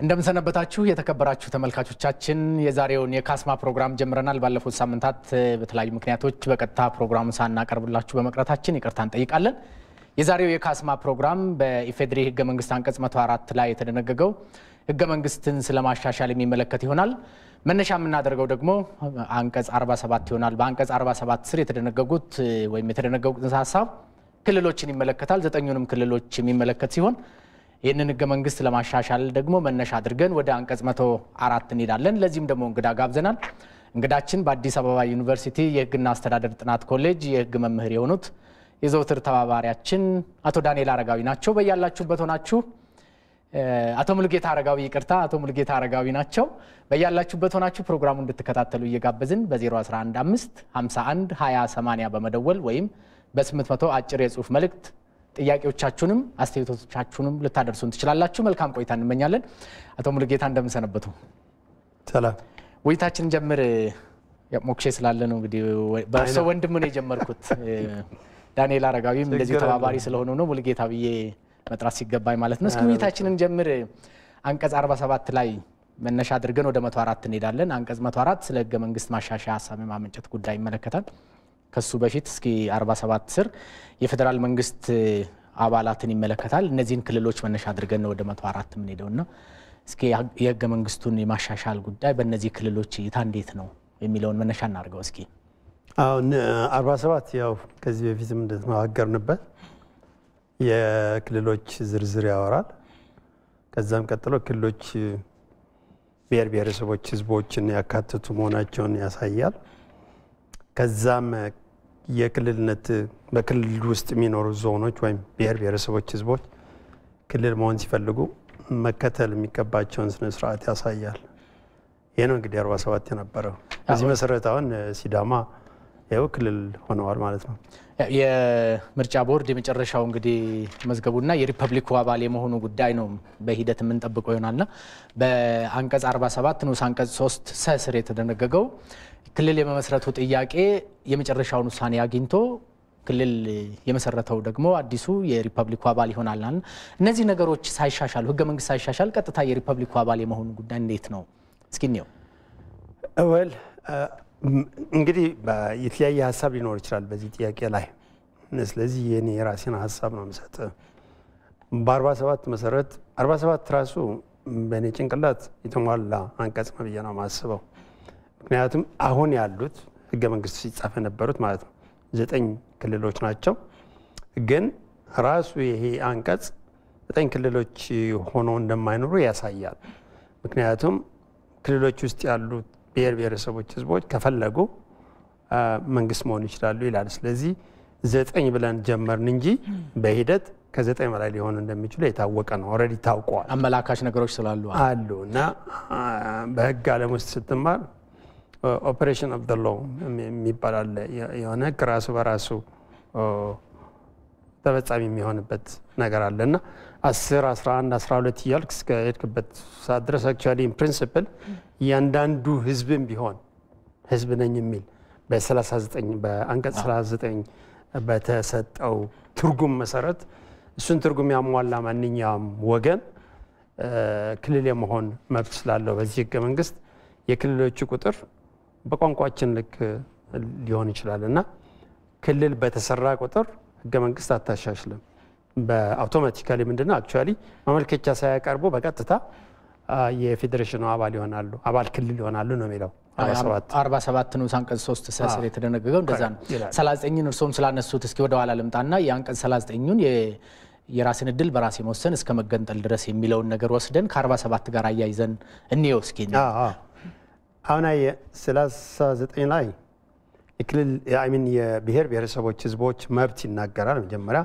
እንደምንሰነበታችሁ የተከበራችሁ ተመልካቾቻችን፣ የዛሬውን የካስማ ፕሮግራም ጀምረናል። ባለፉት ሳምንታት በተለያዩ ምክንያቶች በቀጥታ ፕሮግራሙን ሳናቀርብላችሁ በመቅረታችን ይቅርታ እንጠይቃለን። የዛሬው የካስማ ፕሮግራም በኢፌዴሪ ሕገ መንግስት አንቀጽ 104 ላይ የተደነገገው ሕገ መንግስትን ስለማሻሻል የሚመለከት ይሆናል። መነሻ የምናደርገው ደግሞ አንቀጽ 47 ይሆናል። በአንቀጽ 47 ስር የተደነገጉት ወይም የተደነገጉት ጽንሰ ሀሳብ ክልሎችን ይመለከታል። ዘጠኙንም ክልሎች የሚመለከት ሲሆን ይህንን ህገ መንግስት ለማሻሻል ደግሞ መነሻ አድርገን ወደ አንቀጽ 104 እንሄዳለን። ለዚህም ደግሞ እንግዳ ጋብዘናል። እንግዳችን በአዲስ አበባ ዩኒቨርሲቲ የህግና አስተዳደር ጥናት ኮሌጅ የህግ መምህር የሆኑት የዘውትር ተባባሪያችን አቶ ዳንኤል አረጋዊ ናቸው። በያላችሁበት ሆናችሁ አቶ ሙልጌታ አረጋዊ ይቅርታ፣ አቶ ሙልጌታ አረጋዊ ናቸው። በያላችሁበት ሆናችሁ ፕሮግራሙ እንድትከታተሉ እየጋበዝን በ0115 51 20 80 በመደወል ወይም በ800 አጭር የጽሁፍ መልእክት ጥያቄዎቻችሁንም አስተያየቶቻችሁንም ልታደርሱን ትችላላችሁ። መልካም ቆይታ እንመኛለን። አቶ ሙልጌታ እንደምንሰነበቱ። ሰላም። ውይይታችን ጀምር ሞክሼ ስላለ ነው እንግዲህ በእርሶ ወንድም ነው የጀመርኩት። ዳንኤል አረጋዊም እንደዚህ ተባባሪ ስለሆኑ ነው ሙልጌታ ብዬ መጥራት ሲገባኝ ማለት ነው። እስኪ ውይይታችንን ጀምር። አንቀጽ 47 ላይ መነሻ አድርገን ወደ 104 እንሄዳለን። አንቀጽ 104 ስለ ህገ መንግስት ማሻሻያ ሀሳብ የማመንጨት ጉዳይ ይመለከታል። ከሱ በፊት እስኪ 47 ስር የፌዴራል መንግስት አባላትን ይመለከታል። እነዚህን ክልሎች መነሻ አድርገን ነው ወደ 104 የምንሄደውና እስኪ የህገ መንግስቱን የማሻሻል ጉዳይ በእነዚህ ክልሎች እይታ እንዴት ነው የሚለውን መነሻ እናድርገው እስኪ። አሁን 47 ያው ከዚህ በፊትም እንደተነጋገርንበት የክልሎች ዝርዝር ያወራል። ከዛም ቀጥሎ ክልሎች ብሔር ብሔረሰቦች ህዝቦችን ያካተቱ መሆናቸውን ያሳያል። ከዛም የክልልነት በክልል ውስጥ የሚኖሩ ዞኖች ወይም ብሔር ብሔረሰቦች ህዝቦች ክልል መሆን ሲፈልጉ መከተል የሚገባቸውን ስነ ስርዓት ያሳያል። ይህ ነው እንግዲህ 47 የነበረው። በዚህ መሰረት አሁን ሲዳማ ይኸው ክልል ሆነዋል ማለት ነው። የምርጫ ቦርድ የመጨረሻው እንግዲህ መዝገቡና የሪፐብሊኩ አባል የመሆኑ ጉዳይ ነው በሂደት የምንጠብቀው ይሆናልና በአንቀጽ 47 ንዑስ አንቀጽ 3 ሰ ስር የተደነገገው ክልል የመመስረቱ ጥያቄ የመጨረሻውን ውሳኔ አግኝቶ ክልል የመሰረተው ደግሞ አዲሱ የሪፐብሊኩ አባል ይሆናል። እነዚህ ነገሮች ሳይሻሻሉ ህገ መንግስት ሳይሻሻል ቀጥታ የሪፐብሊኩ አባል የመሆኑ ጉዳይ እንዴት ነው? እስኪ እንየው። ወል እንግዲህ የተለያየ ሀሳብ ሊኖር ይችላል በዚህ ጥያቄ ላይ። ስለዚህ የኔ የራሴን ሀሳብ ነው የምሰጥ። በ47 መሰረት 47 ራሱ በእኔ ጭንቅላት የተሟላ አንቀጽ ነው ብዬ ነው የማስበው። ምክንያቱም አሁን ያሉት ህገ መንግስት ሲጻፍ የነበሩት ማለት ነው ዘጠኝ ክልሎች ናቸው። ግን ራሱ ይሄ አንቀጽ ዘጠኝ ክልሎች ሆኖ እንደማይኖሩ ያሳያል። ምክንያቱም ክልሎች ውስጥ ያሉት ብሔር ብሔረሰቦች ህዝቦች ከፈለጉ መንግስት መሆን ይችላሉ ይላል። ስለዚህ ዘጠኝ ብለን ጀመርን እንጂ በሂደት ከዘጠኝ በላይ ሊሆኑ እንደሚችሉ የታወቀ ነው። ኦልሬዲ ታውቀዋል። አመላካች ነገሮች ስላሉ አሉ እና በህግ ዓለም ውስጥ ስትማር ኦፕሬሽን ኦፍ ሎ የሚባል አለ። የሆነ ህግ ራሱ በራሱ ተፈጻሚ የሚሆንበት ነገር አለ እና 10 11 12 እያልክ እስከ ሄድክበት ሰዓት ድረስ አክቹዋሊ ፕሪንስፕል እያንዳንዱ ህዝብም ቢሆን ህዝብ ነኝ የሚል በ39 በአንቀጽ 39 በተሰጠው ትርጉም መሰረት እሱን ትርጉም ያሟላ ማንኛውም ወገን ክልል የመሆን መብት ስላለው በዚህ ህገ መንግስት የክልሎቹ ቁጥር በቋንቋችን ልክ ሊሆን ይችላል እና ክልል በተሰራ ቁጥር ህገ መንግስት አታሻሽልም። በአውቶማቲካሊ ምንድነው አክቹዋሊ ማመልከቻ ሳያቀርቡ በቀጥታ የፌዴሬሽኑ አባል ይሆናሉ፣ አባል ክልል ይሆናሉ ነው የሚለው 47 ንዑስ አንቀጽ 3 ሰ ስር የተደነገገው እንደዛ ነው። 39ን እርስዎም ስላነሱት እስኪ ወደ ኋላ ልምጣና የአንቀጽ 39ኙን የራስን እድል በራስ የመወሰን እስከ መገንጠል ድረስ የሚለውን ነገር ወስደን ከ47 ጋር አያይዘን እንየው እስኪ። አሁን ሰላሳ ዘጠኝ ላይ የክልል ሚን የብሔር ብሔረሰቦች ህዝቦች መብት ይናገራል። መጀመሪያ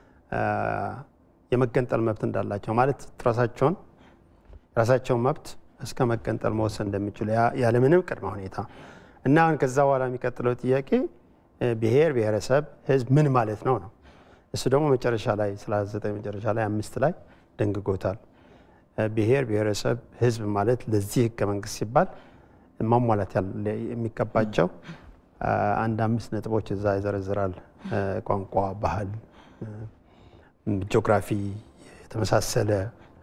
የመገንጠል መብት እንዳላቸው ማለት ራሳቸውን የራሳቸውን መብት እስከ መገንጠል መወሰን እንደሚችሉ ያለምንም ቅድመ ሁኔታ እና አሁን ከዛ በኋላ የሚቀጥለው ጥያቄ ብሔር ብሔረሰብ ህዝብ ምን ማለት ነው ነው። እሱ ደግሞ መጨረሻ ላይ ሰላሳ ዘጠኝ መጨረሻ ላይ አምስት ላይ ደንግጎታል። ብሔር ብሔረሰብ ህዝብ ማለት ለዚህ ህገ መንግስት ሲባል ማሟላት የሚገባቸው አንድ አምስት ነጥቦች እዛ ይዘረዝራል። ቋንቋ፣ ባህል፣ ጂኦግራፊ የተመሳሰለ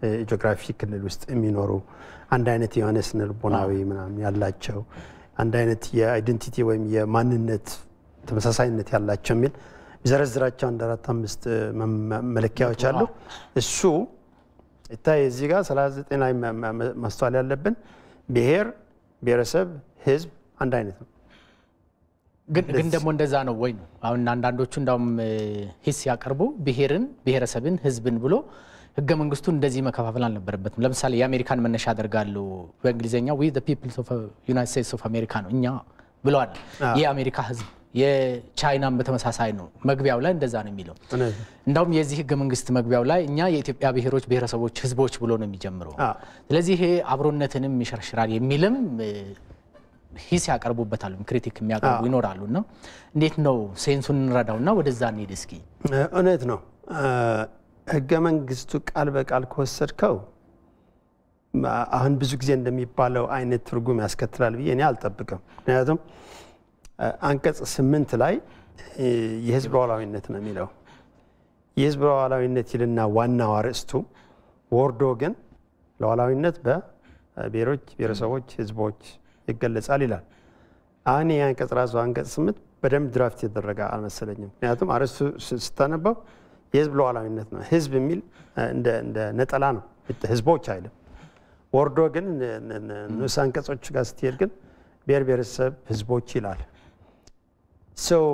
ጂኦግራፊ ክልል ውስጥ የሚኖሩ አንድ አይነት የሆነ ስነ ልቦናዊ ምናምን ያላቸው አንድ አይነት የአይደንቲቲ ወይም የማንነት ተመሳሳይነት ያላቸው የሚል የሚዘረዝራቸው አንድ አራት አምስት መለኪያዎች አሉ። እሱ ይታይ እዚህ ጋር 39 ላይ ማስተዋል ያለብን ብሔር፣ ብሔረሰብ፣ ህዝብ አንድ አይነት ነው። ግን ደግሞ እንደዛ ነው ወይ ነው? አሁን አንዳንዶቹ እንዳውም ሂስ ያቀርቡ ብሔርን፣ ብሔረሰብን፣ ህዝብን ብሎ ህገ መንግስቱ እንደዚህ መከፋፈል አልነበረበትም። ለምሳሌ የአሜሪካን መነሻ ያደርጋሉ። በእንግሊዝኛ ዊ ፒፕልስ ኦፍ ዩናይትድ ስቴትስ ኦፍ አሜሪካ ነው እኛ ብለዋል። የአሜሪካ ህዝብ የቻይናን በተመሳሳይ ነው። መግቢያው ላይ እንደዛ ነው የሚለው። እንዳውም የዚህ ህገ መንግስት መግቢያው ላይ እኛ የኢትዮጵያ ብሔሮች፣ ብሔረሰቦች፣ ህዝቦች ብሎ ነው የሚጀምረው። ስለዚህ ይሄ አብሮነትንም ይሸርሽራል የሚልም ሂስ ያቀርቡበታል፣ ክሪቲክ የሚያቀርቡ ይኖራሉ። እና እንዴት ነው ሴንሱን እንረዳውና ወደዛ እንሂድ እስኪ። እውነት ነው ህገ መንግስቱ ቃል በቃል ከወሰድከው አሁን ብዙ ጊዜ እንደሚባለው አይነት ትርጉም ያስከትላል ብዬ እኔ አልጠብቅም። ምክንያቱም አንቀጽ ስምንት ላይ የህዝብ ሉዓላዊነት ነው የሚለው። የህዝብ ሉዓላዊነት ይልና ዋናው አርዕስቱ ወርዶ ግን ሉዓላዊነት በብሔሮች፣ ብሔረሰቦች፣ ህዝቦች ይገለጻል ይላል። አሁን ይህ አንቀጽ ራሱ አንቀጽ ስምንት በደንብ ድራፍት የተደረገ አልመሰለኝም። ምክንያቱም አርዕስቱ ስታነበው የህዝብ ሉዓላዊነት ነው። ህዝብ የሚል እንደ ነጠላ ነው፣ ህዝቦች አይልም። ወርዶ ግን ንዑስ አንቀጾች ጋር ስትሄድ ግን ብሔር ብሔረሰብ ህዝቦች ይላል። ሰው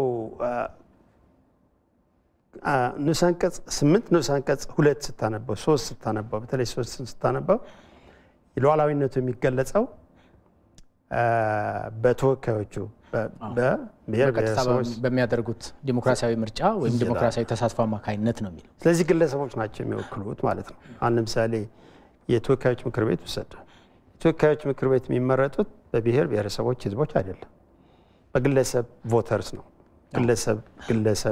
ንዑስ አንቀጽ ስምንት ንዑስ አንቀጽ ሁለት ስታነበው ሶስት ስታነበው በተለይ ሶስት ስታነበው ሉዓላዊነቱ የሚገለጸው በተወካዮቹ በብሔር ብሔረሰቦች በሚያደርጉት ዲሞክራሲያዊ ምርጫ ወይም ዲሞክራሲያዊ ተሳትፎ አማካኝነት ነው የሚለው። ስለዚህ ግለሰቦች ናቸው የሚወክሉት ማለት ነው። አሁን ለምሳሌ የተወካዮች ምክር ቤት ውሰድ። የተወካዮች ምክር ቤት የሚመረጡት በብሔር ብሔረሰቦች ህዝቦች አይደለም፣ በግለሰብ ቮተርስ ነው። ግለሰብ ግለሰብ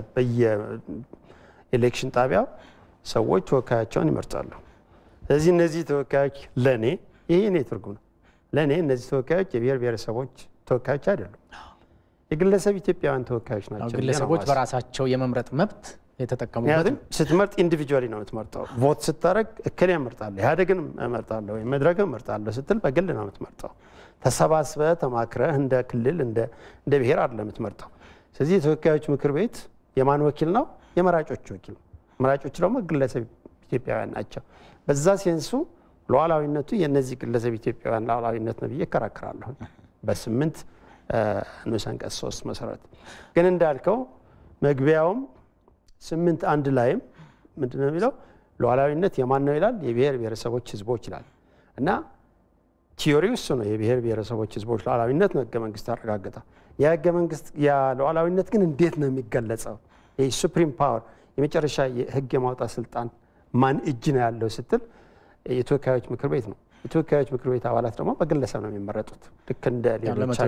በየኤሌክሽን ጣቢያው ሰዎች ተወካያቸውን ይመርጣሉ። ስለዚህ እነዚህ ተወካዮች ለእኔ ይህ እኔ ትርጉም ነው። ለእኔ እነዚህ ተወካዮች የብሔር ብሔረሰቦች ተወካዮች አይደሉም፣ የግለሰብ ኢትዮጵያውያን ተወካዮች ናቸው። ግለሰቦች በራሳቸው የመምረጥ መብት የተጠቀሙበት ምክንያቱም ስትመርጥ ኢንዲቪጁዋሊ ነው የምትመርጠው። ቮት ስታደረግ እክል እመርጣለሁ፣ ኢህአዴግን እመርጣለሁ ወይም መድረክን እመርጣለሁ ስትል በግል ነው የምትመርጠው። ተሰባስበህ ተማክረህ እንደ ክልል እንደ ብሔር አይደለም የምትመርጠው። ስለዚህ የተወካዮች ምክር ቤት የማን ወኪል ነው? የመራጮች ወኪል ነው። መራጮች ደግሞ ግለሰብ ኢትዮጵያውያን ናቸው። በዛ ሴንሱ ሉዓላዊነቱ የእነዚህ ግለሰብ ኢትዮጵያውያን ሉዓላዊነት ነው ብዬ እከራከራለሁ በስምንት ንዑስ አንቀጽ ሶስት መሰረት ግን እንዳልከው መግቢያውም ስምንት አንድ ላይም ምንድን ነው የሚለው ሉዓላዊነት የማን ነው ይላል የብሔር ብሔረሰቦች ህዝቦች ይላል እና ቲዮሪው እሱ ነው የብሔር ብሔረሰቦች ህዝቦች ሉዓላዊነት ነው ህገ መንግስት ያረጋግጣል የህገ መንግስት ሉዓላዊነት ግን እንዴት ነው የሚገለጸው ይህ ሱፕሪም ፓወር የመጨረሻ የህግ የማውጣት ስልጣን ማን እጅ ነው ያለው ስትል የተወካዮች ምክር ቤት ነው የተወካዮች ምክር ቤት አባላት ደግሞ በግለሰብ ነው የሚመረጡት ልክ እንደ ሌሎች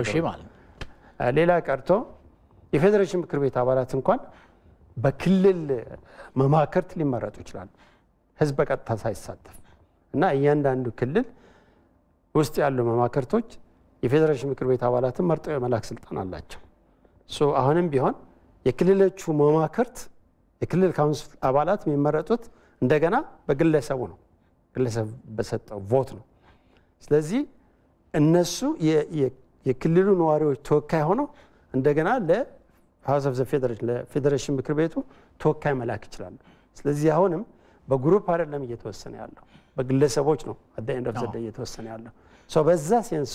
ሌላ ቀርቶ የፌዴሬሽን ምክር ቤት አባላት እንኳን በክልል መማክርት ሊመረጡ ይችላሉ ህዝብ በቀጥታ ሳይሳተፍ እና እያንዳንዱ ክልል ውስጥ ያሉ መማክርቶች የፌዴሬሽን ምክር ቤት አባላትን መርጠው የመላክ ስልጣን አላቸው አሁንም ቢሆን የክልሎቹ መማክርት የክልል ካውንስል አባላት የሚመረጡት እንደገና በግለሰቡ ነው ግለሰብ በሰጠው ቮት ነው ስለዚህ እነሱ የክልሉ ነዋሪዎች ተወካይ ሆነው እንደገና ለሀውስ ኦፍ ፌዴሬሽን ለፌዴሬሽን ምክር ቤቱ ተወካይ መላክ ይችላሉ ስለዚህ አሁንም በግሩፕ አይደለም እየተወሰነ ያለው በግለሰቦች ነው አደ ኤንድ ኦፍ ዘ እየተወሰነ ያለው በዛ ሴንሱ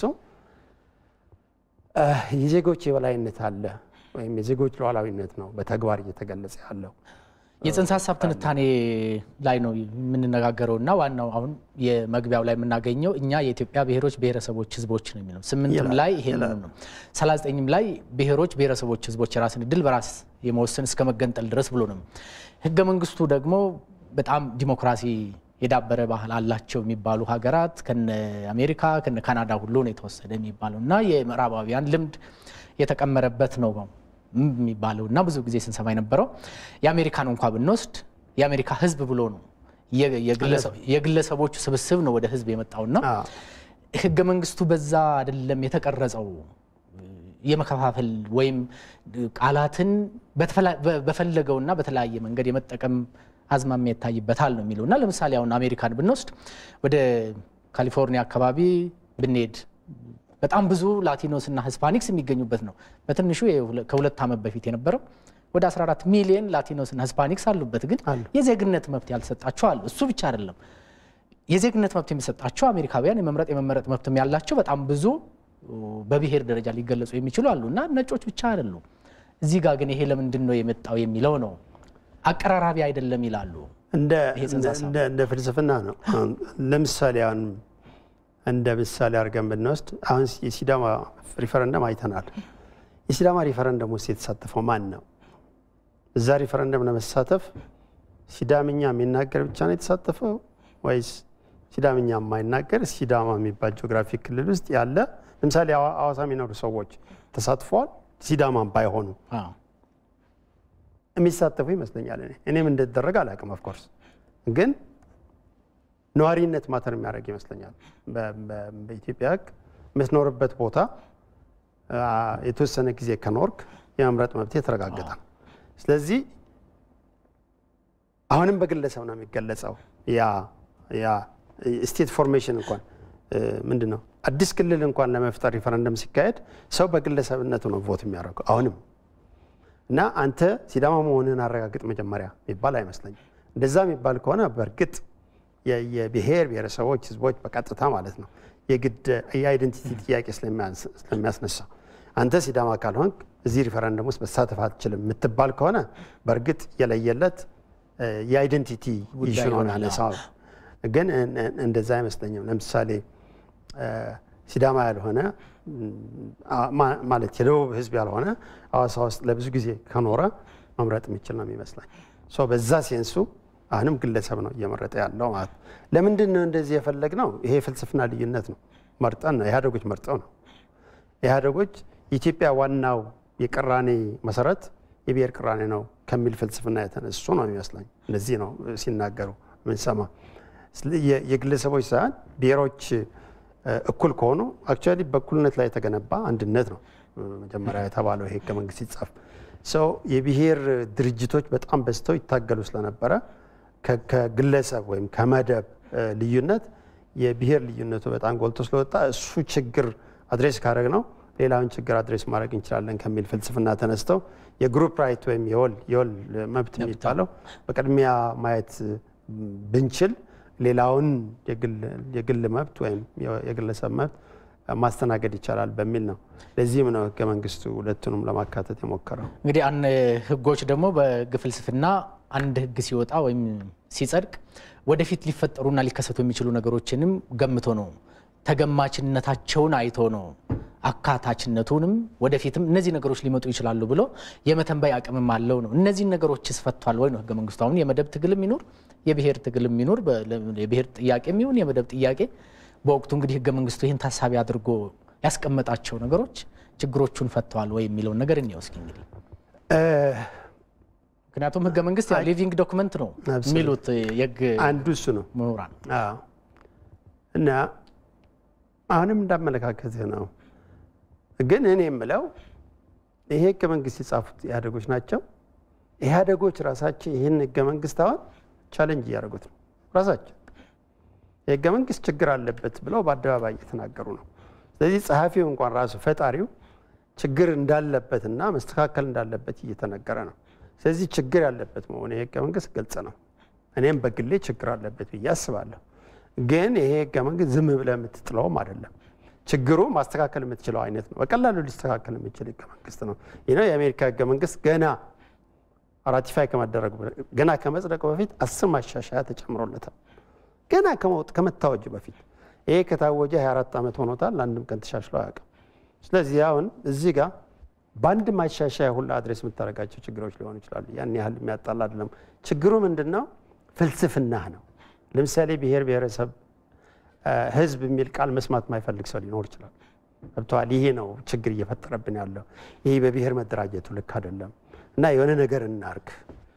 የዜጎች የበላይነት አለ ወይም የዜጎች ሉዓላዊነት ነው በተግባር እየተገለጸ ያለው የጽንሰ ሀሳብ ትንታኔ ላይ ነው የምንነጋገረው እና ዋናው አሁን የመግቢያው ላይ የምናገኘው እኛ የኢትዮጵያ ብሔሮች ብሔረሰቦች ህዝቦች ነው የሚለው ስምንትም ላይ ይሄንኑ ነው ሰላሳ ዘጠኝም ላይ ብሔሮች ብሔረሰቦች ህዝቦች የራስን እድል በራስ የመወሰን እስከ መገንጠል ድረስ ብሎ ነው ህገ መንግስቱ ደግሞ በጣም ዲሞክራሲ የዳበረ ባህል አላቸው የሚባሉ ሀገራት ከነ አሜሪካ ከነ ካናዳ ሁሉ ነው የተወሰደ የሚባለው እና የምዕራባውያን ልምድ የተቀመረበት ነው የሚባለው እና ብዙ ጊዜ ስንሰማ የነበረው የአሜሪካን እንኳ ብንወስድ የአሜሪካ ህዝብ ብሎ ነው የግለሰቦቹ ስብስብ ነው ወደ ህዝብ የመጣውና ህገ መንግስቱ በዛ አይደለም የተቀረጸው የመከፋፈል ወይም ቃላትን በፈለገውና በተለያየ መንገድ የመጠቀም አዝማሚያ ይታይበታል ነው የሚለው እና ለምሳሌ አሁን አሜሪካን ብንወስድ ወደ ካሊፎርኒያ አካባቢ ብንሄድ በጣም ብዙ ላቲኖስ እና ሂስፓኒክስ የሚገኙበት ነው። በትንሹ ከሁለት ዓመት በፊት የነበረው ወደ 14 ሚሊዮን ላቲኖስ እና ሂስፓኒክስ አሉበት። ግን የዜግነት መብት ያልተሰጣቸው አሉ። እሱ ብቻ አይደለም። የዜግነት መብት የሚሰጣቸው አሜሪካውያን የመምረጥ የመመረጥ መብትም ያላቸው በጣም ብዙ በብሔር ደረጃ ሊገለጹ የሚችሉ አሉ እና ነጮች ብቻ አይደሉም። እዚህ ጋር ግን ይሄ ለምንድን ነው የመጣው የሚለው ነው። አቀራራቢ አይደለም ይላሉ። እንደ ፍልስፍና ነው። ለምሳሌ አሁን እንደ ምሳሌ አድርገን ብንወስድ አሁን የሲዳማ ሪፈረንደም አይተናል። የሲዳማ ሪፈረንደም ውስጥ የተሳተፈው ማን ነው? እዛ ሪፈረንደም ለመሳተፍ ሲዳምኛ የሚናገር ብቻ ነው የተሳተፈው ወይስ ሲዳምኛ የማይናገር ሲዳማ የሚባል ጂኦግራፊክ ክልል ውስጥ ያለ ለምሳሌ ሐዋሳ የሚኖሩ ሰዎች ተሳትፈዋል። ሲዳማም ባይሆኑ የሚሳተፉ ይመስለኛል። እኔ እኔም እንደተደረገ አላውቅም። ኦፍኮርስ ግን ነዋሪነት ማተር የሚያደርግ ይመስለኛል። በኢትዮጵያ ሕግ የምትኖርበት ቦታ የተወሰነ ጊዜ ከኖርክ የመምረጥ መብት የተረጋገጠ ነው። ስለዚህ አሁንም በግለሰብ ነው የሚገለጸው። ያ ያ ስቴት ፎርሜሽን እንኳን ምንድን ነው አዲስ ክልል እንኳን ለመፍጠር ሪፈረንደም ሲካሄድ ሰው በግለሰብነቱ ነው ቮት የሚያደርገው አሁንም እና አንተ ሲዳማ መሆንህን አረጋግጥ መጀመሪያ የሚባል አይመስለኝም። እንደዛ የሚባል ከሆነ በእርግጥ የብሔር ብሔረሰቦች ህዝቦች በቀጥታ ማለት ነው የግድ የአይደንቲቲ ጥያቄ ስለሚያስነሳ አንተ ሲዳማ ካልሆንክ እዚህ ሪፈረንደም ውስጥ መሳተፍ አትችልም የምትባል ከሆነ በእርግጥ የለየለት የአይደንቲቲ ኢሹ ነው ያነሳው። ግን እንደዛ አይመስለኝም። ለምሳሌ ሲዳማ ያልሆነ ማለት የደቡብ ህዝብ ያልሆነ ሐዋሳ ውስጥ ለብዙ ጊዜ ከኖረ መምረጥ የሚችል ነው የሚመስለኝ። በዛ ሴንሱ አሁንም ግለሰብ ነው እየመረጠ ያለው ማለት ነው። ለምንድን ነው እንደዚህ የፈለግ ነው? ይሄ የፍልስፍና ልዩነት ነው። መርጠን ነው ኢህአዴጎች መርጠው ነው። ኢህአዴጎች የኢትዮጵያ ዋናው የቅራኔ መሰረት የብሔር ቅራኔ ነው ከሚል ፍልስፍና የተነሱ ነው የሚመስለኝ። እንደዚህ ነው ሲናገሩ ምንሰማ። የግለሰቦች ሳይሆን ብሔሮች እኩል ከሆኑ አክቹዋሊ በእኩልነት ላይ የተገነባ አንድነት ነው መጀመሪያ የተባለው ይሄ ህገ መንግስት ሲጻፍ ሰው የብሔር ድርጅቶች በጣም በዝተው ይታገሉ ስለነበረ ከግለሰብ ወይም ከመደብ ልዩነት የብሔር ልዩነቱ በጣም ጎልቶ ስለወጣ እሱ ችግር አድሬስ ካደረግ ነው ሌላውን ችግር አድሬስ ማድረግ እንችላለን ከሚል ፍልስፍና ተነስተው የግሩፕ ራይት ወይም የወል መብት የሚባለው በቅድሚያ ማየት ብንችል ሌላውን የግል መብት ወይም የግለሰብ መብት ማስተናገድ ይቻላል በሚል ነው። ለዚህም ነው ህገ መንግስቱ ሁለቱንም ለማካተት የሞከረው። እንግዲህ አን ህጎች ደግሞ በህግ ፍልስፍና አንድ ህግ ሲወጣ ወይም ሲጸድቅ ወደፊት ሊፈጠሩና ሊከሰቱ የሚችሉ ነገሮችንም ገምቶ ነው ተገማችነታቸውን አይቶ ነው አካታችነቱንም ወደፊትም እነዚህ ነገሮች ሊመጡ ይችላሉ ብሎ የመተንበይ አቅምም አለው ነው። እነዚህን ነገሮች ስፈቷል ወይ ነው ህገ መንግስቱ። አሁን የመደብ ትግልም ይኑር የብሔር ትግልም ይኑር የብሔር ጥያቄ የሚሆን የመደብ ጥያቄ በወቅቱ እንግዲህ ህገ መንግስቱ ይህን ታሳቢ አድርጎ ያስቀመጣቸው ነገሮች ችግሮቹን ፈተዋል ወይ የሚለውን ነገር እንየው እስኪ እንግዲህ ምክንያቱም ህገ መንግስት ሊቪንግ ዶክመንት ነው የሚሉት የህግ አንዱ እሱ ነው ምሁራን እና አሁንም እንዳመለካከትህ ነው። ግን እኔ የምለው ይሄ ህገ መንግስት የጻፉት ኢህአዴጎች ናቸው። ኢህአዴጎች ራሳቸው ይህን ህገ መንግስት አሁን ቻለንጅ እያደረጉት ነው ራሳቸው የህገ መንግስት ችግር አለበት ብለው በአደባባይ እየተናገሩ ነው። ስለዚህ ጸሐፊው እንኳን ራሱ ፈጣሪው ችግር እንዳለበትና መስተካከል እንዳለበት እየተነገረ ነው። ስለዚህ ችግር ያለበት መሆኑ የህገ መንግስት ግልጽ ነው። እኔም በግሌ ችግር አለበት ብዬ አስባለሁ። ግን ይሄ ህገ መንግስት ዝም ብለህ የምትጥለውም አይደለም። ችግሩ ማስተካከል የምትችለው አይነት ነው። በቀላሉ ሊስተካከል የሚችል ህገ መንግስት ነው። ይህ የአሜሪካ ህገ መንግስት ገና ራቲፋይ ከመደረጉ ገና ከመጽደቁ በፊት አስር ማሻሻያ ተጨምሮለታል። ገና ከመታወጁ በፊት ይሄ ከታወጀ 24 ዓመት ሆኖታል። አንድም ቀን ተሻሽሎ አያውቅም። ስለዚህ አሁን እዚህ ጋር በአንድ ማሻሻያ ሁላ አድሬስ የምታደርጋቸው ችግሮች ሊሆኑ ይችላሉ። ያን ያህል የሚያጣላ አይደለም። ችግሩ ምንድን ነው? ፍልስፍናህ ነው። ለምሳሌ ብሔር ብሔረሰብ ህዝብ የሚል ቃል መስማት የማይፈልግ ሰው ሊኖር ይችላል። ገብተዋል። ይሄ ነው ችግር እየፈጠረብን ያለው። ይሄ በብሔር መደራጀቱ ልክ አይደለም እና የሆነ ነገር እናርግ፣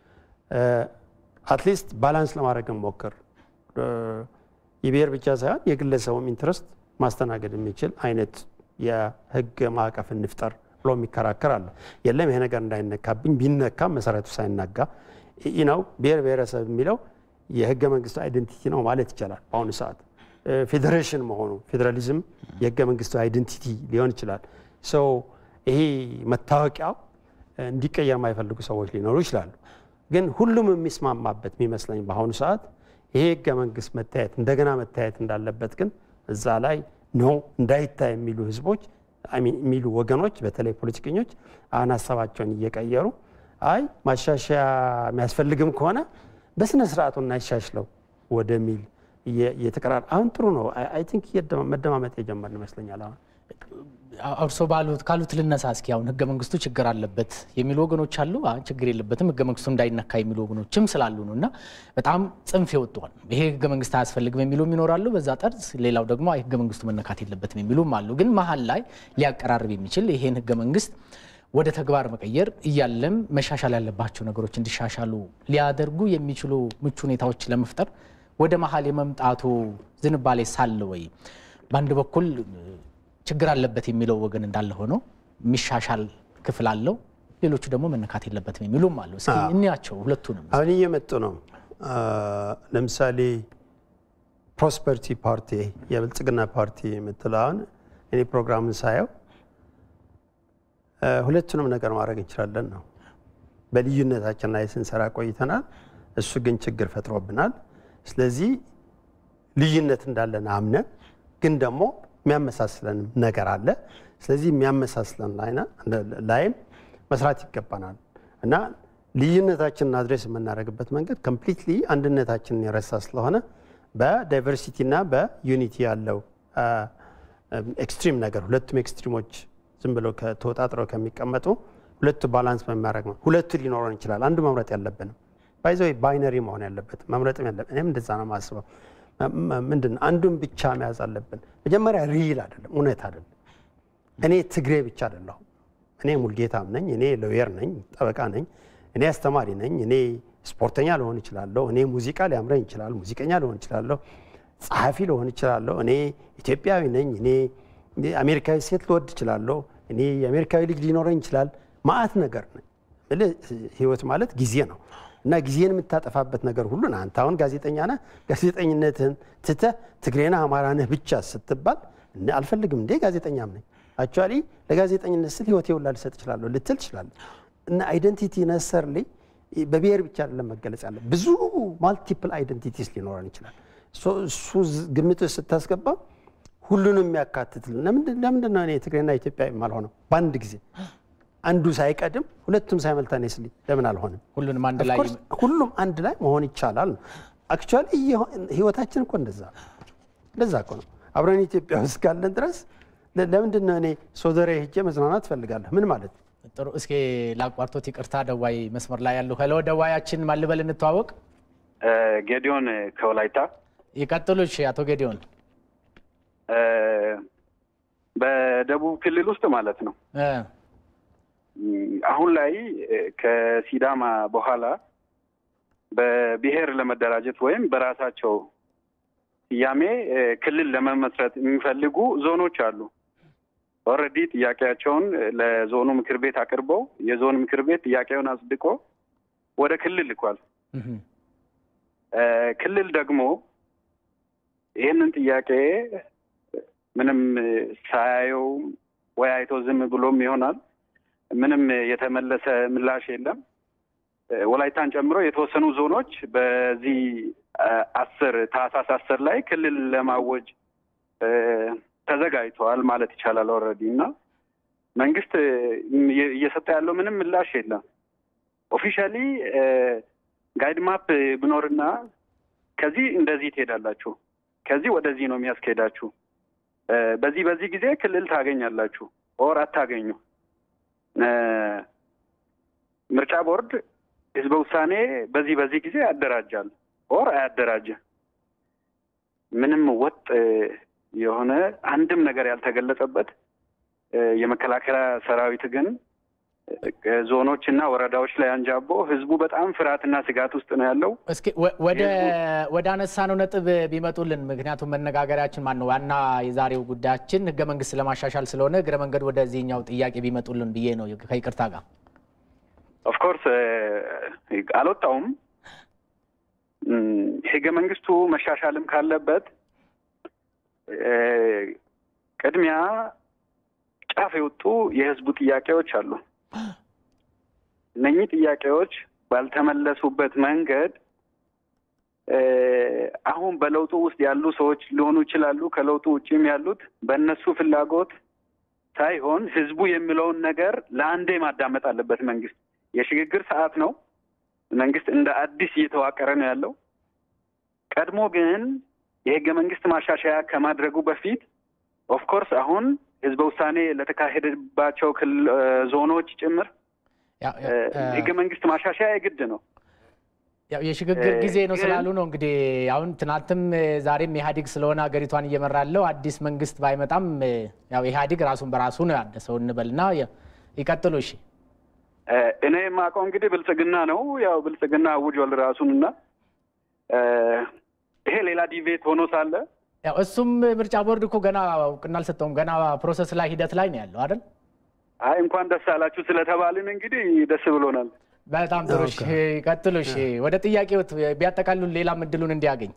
አትሊስት ባላንስ ለማድረግ እንሞክር የብሔር ብቻ ሳይሆን የግለሰቡም ኢንትረስት ማስተናገድ የሚችል አይነት የህግ ማዕቀፍ እንፍጠር ብሎ የሚከራከር አለ። የለም ይሄ ነገር እንዳይነካብኝ ቢነካም መሰረቱ ሳይናጋ ነው ብሔር ብሔረሰብ የሚለው የህገ መንግስቱ አይደንቲቲ ነው ማለት ይቻላል። በአሁኑ ሰዓት ፌዴሬሽን መሆኑ ፌዴራሊዝም የህገ መንግስቱ አይደንቲቲ ሊሆን ይችላል። ሰው ይሄ መታወቂያው እንዲቀየር የማይፈልጉ ሰዎች ሊኖሩ ይችላሉ። ግን ሁሉም የሚስማማበት የሚመስለኝ በአሁኑ ሰዓት ይሄ ህገ መንግስት መታየት እንደገና መታየት እንዳለበት ግን እዛ ላይ ነው እንዳይታይ የሚሉ ህዝቦች የሚሉ ወገኖች በተለይ ፖለቲከኞች አሁን ሀሳባቸውን እየቀየሩ አይ ማሻሻያ የሚያስፈልግም ከሆነ በስነ ስርዓቱ እናይሻሽለው ወደሚል እየተቀራር አሁን ጥሩ ነው። አይ ቲንክ መደማመጥ የጀመርን ይመስለኛል አሁን እርሶ ባሉት ካሉት ልነሳ እስኪ አሁን ህገ መንግስቱ ችግር አለበት የሚሉ ወገኖች አሉ። ችግር የለበትም ህገ መንግስቱ እንዳይነካ የሚሉ ወገኖችም ስላሉ ነው እና በጣም ጽንፍ ይወጥዋል። ይሄ ህገ መንግስት አያስፈልግም የሚሉም ይኖራሉ በዛ ጠርዝ። ሌላው ደግሞ ህገ መንግስቱ መነካት የለበትም የሚሉም አሉ። ግን መሀል ላይ ሊያቀራርብ የሚችል ይሄን ህገ መንግስት ወደ ተግባር መቀየር እያለም መሻሻል ያለባቸው ነገሮች እንዲሻሻሉ ሊያደርጉ የሚችሉ ምቹ ሁኔታዎች ለመፍጠር ወደ መሀል የመምጣቱ ዝንባሌ ሳለ ወይ በአንድ በኩል ችግር አለበት የሚለው ወገን እንዳለ ሆኖ የሚሻሻል ክፍል አለው፣ ሌሎቹ ደግሞ መነካት የለበትም የሚሉም አሉ። እስኪ እንያቸው ሁለቱንም። አሁን እየመጡ ነው። ለምሳሌ ፕሮስፐሪቲ ፓርቲ የብልጽግና ፓርቲ የምትለው አሁን እኔ ፕሮግራምን ሳየው ሁለቱንም ነገር ማድረግ እንችላለን ነው። በልዩነታችን ላይ ስንሰራ ቆይተናል። እሱ ግን ችግር ፈጥሮብናል። ስለዚህ ልዩነት እንዳለን አምነን ግን ደግሞ የሚያመሳስለን ነገር አለ። ስለዚህ የሚያመሳስለን ላይም መስራት ይገባናል እና ልዩነታችንን አድሬስ የምናደርግበት መንገድ ኮምፕሊትሊ አንድነታችንን የረሳ ስለሆነ በዳይቨርሲቲ እና በዩኒቲ ያለው ኤክስትሪም ነገር ሁለቱም ኤክስትሪሞች ዝም ብለው ተወጣጥረው ከሚቀመጡ ሁለቱ ባላንስ በሚያደርግ ነው። ሁለቱ ሊኖረን ይችላል። አንዱ መምረጥ ያለብንም ባይዘ ባይነሪ መሆን ያለበት መምረጥም ያለብን እኔም እንደዛ ነው የማስበው። ምንድን ነው አንዱን ብቻ መያዝ አለብን። መጀመሪያ ሪል አይደለም፣ እውነት አይደለም። እኔ ትግሬ ብቻ አይደለሁም። እኔ ሙልጌታም ነኝ፣ እኔ ሎየር ነኝ፣ ጠበቃ ነኝ፣ እኔ አስተማሪ ነኝ፣ እኔ ስፖርተኛ ልሆን እችላለሁ፣ እኔ ሙዚቃ ሊያምረኝ ይችላል፣ ሙዚቀኛ ልሆን እችላለሁ፣ ጸሐፊ ልሆን እችላለሁ፣ እኔ ኢትዮጵያዊ ነኝ፣ እኔ አሜሪካዊ ሴት ልወድ እችላለሁ፣ እኔ የአሜሪካዊ ልጅ ሊኖረኝ ይችላል። ማአት ነገር ነኝ። ህይወት ማለት ጊዜ ነው እና ጊዜን የምታጠፋበት ነገር ሁሉ አንተ አሁን ጋዜጠኛ ነህ፣ ጋዜጠኝነትህን ትተህ ትግሬና አማራ ነህ ብቻ ስትባል አልፈልግም እንዴ ጋዜጠኛም ነኝ አክቹዋሊ ለጋዜጠኝነት ስል ህይወቴ ሁላ ልሰጥ እችላለሁ ልትል ትችላለህ። እና አይደንቲቲ ነሰርሊ በብሔር ብቻ አይደለም መገለጽ ያለ ብዙ ማልቲፕል አይደንቲቲስ ሊኖረን ይችላል። እሱ ግምት ውስጥ ስታስገባ ሁሉንም የሚያካትትልን ለምንድን ነው እኔ ትግሬና ኢትዮጵያ የማልሆነው በአንድ ጊዜ አንዱ ሳይቀድም ሁለቱም ሳይመልታኔስሊ ለምን አልሆንም? ሁሉንም አንድ ላይ ሁሉም አንድ ላይ መሆን ይቻላል ነው። አክቹዋሊ ህይወታችን እኮ እንደዛ እንደዛ እኮ ነው። አብረን ኢትዮጵያ ውስጥ ካለን ድረስ ለምንድን ነው እኔ ሶደሬ ሄጄ መዝናናት እፈልጋለሁ? ምን ማለት ነው? ጥሩ። እስኪ ላቋርጦት ይቅርታ። ደዋይ መስመር ላይ ያሉ ሄሎ፣ ደዋያችን ማልበል እንተዋወቅ። ጌዲዮን ከወላይታ ይቀጥሉ። እሺ፣ አቶ ጌዲዮን በደቡብ ክልል ውስጥ ማለት ነው አሁን ላይ ከሲዳማ በኋላ በብሔር ለመደራጀት ወይም በራሳቸው ስያሜ ክልል ለመመስረት የሚፈልጉ ዞኖች አሉ። ኦልሬዲ ጥያቄያቸውን ለዞኑ ምክር ቤት አቅርበው የዞን ምክር ቤት ጥያቄውን አጽድቆ ወደ ክልል ልኳል። ክልል ደግሞ ይህንን ጥያቄ ምንም ሳያየው ወይ አይቶ ዝም ብሎም ይሆናል ምንም የተመለሰ ምላሽ የለም። ወላይታን ጨምሮ የተወሰኑ ዞኖች በዚህ አስር ታህሳስ አስር ላይ ክልል ለማወጅ ተዘጋጅተዋል ማለት ይቻላል ኦልሬዲ እና መንግስት እየሰጠ ያለው ምንም ምላሽ የለም። ኦፊሻሊ ጋይድ ማፕ ብኖርና ከዚህ እንደዚህ ትሄዳላችሁ፣ ከዚህ ወደዚህ ነው የሚያስኬዳችሁ፣ በዚህ በዚህ ጊዜ ክልል ታገኛላችሁ ኦር አታገኙ ምርጫ ቦርድ ህዝበ ውሳኔ በዚህ በዚህ ጊዜ ያደራጃል ኦር አያደራጀ ምንም ወጥ የሆነ አንድም ነገር ያልተገለጸበት የመከላከያ ሰራዊት ግን ዞኖች እና ወረዳዎች ላይ አንጃቦ ህዝቡ በጣም ፍርሃትና ስጋት ውስጥ ነው ያለው። እስኪ ወደ አነሳነው ነጥብ ቢመጡልን። ምክንያቱም መነጋገሪያችን ማን ነው ዋና የዛሬው ጉዳያችን ህገ መንግስት ለማሻሻል ስለሆነ እግረ መንገድ ወደዚህኛው ጥያቄ ቢመጡልን ብዬ ነው ከይቅርታ ጋር። ኦፍኮርስ አልወጣውም። ህገ መንግስቱ መሻሻልም ካለበት ቅድሚያ ጫፍ የወጡ የህዝቡ ጥያቄዎች አሉ። እነኚህ ጥያቄዎች ባልተመለሱበት መንገድ አሁን በለውጡ ውስጥ ያሉ ሰዎች ሊሆኑ ይችላሉ። ከለውጡ ውጭም ያሉት በእነሱ ፍላጎት ሳይሆን ህዝቡ የሚለውን ነገር ለአንዴ ማዳመጥ አለበት። መንግስት የሽግግር ሰዓት ነው። መንግስት እንደ አዲስ እየተዋቀረ ነው ያለው። ቀድሞ ግን የህገ መንግስት ማሻሻያ ከማድረጉ በፊት ኦፍኮርስ አሁን ህዝበ ውሳኔ ለተካሄደባቸው ዞኖች ጭምር ህገ መንግስት ማሻሻያ የግድ ነው። ያው የሽግግር ጊዜ ነው ስላሉ ነው እንግዲህ አሁን ትናንትም ዛሬም ኢህአዴግ ስለሆነ ሀገሪቷን እየመራ ያለው አዲስ መንግስት ባይመጣም ያው ኢህአዴግ ራሱን በራሱ ነው ያደሰው እንበልና ይቀጥሉ። እሺ እኔ የማውቀው እንግዲህ ብልጽግና ነው። ያው ብልጽግና አውጇል ራሱን እና ይሄ ሌላ ዲቤት ሆኖ ሳለ ያው እሱም ምርጫ ቦርድ እኮ ገና እውቅና አልሰጠውም። ገና ፕሮሰስ ላይ ሂደት ላይ ነው ያለው አይደል? አይ እንኳን ደስ አላችሁ ስለተባልን እንግዲህ ደስ ብሎናል። በጣም ጥሩ። እሺ ቀጥሉ። እሺ ወደ ጥያቄዎት ቢያጠቃልሉ ሌላም እድሉን እንዲያገኝ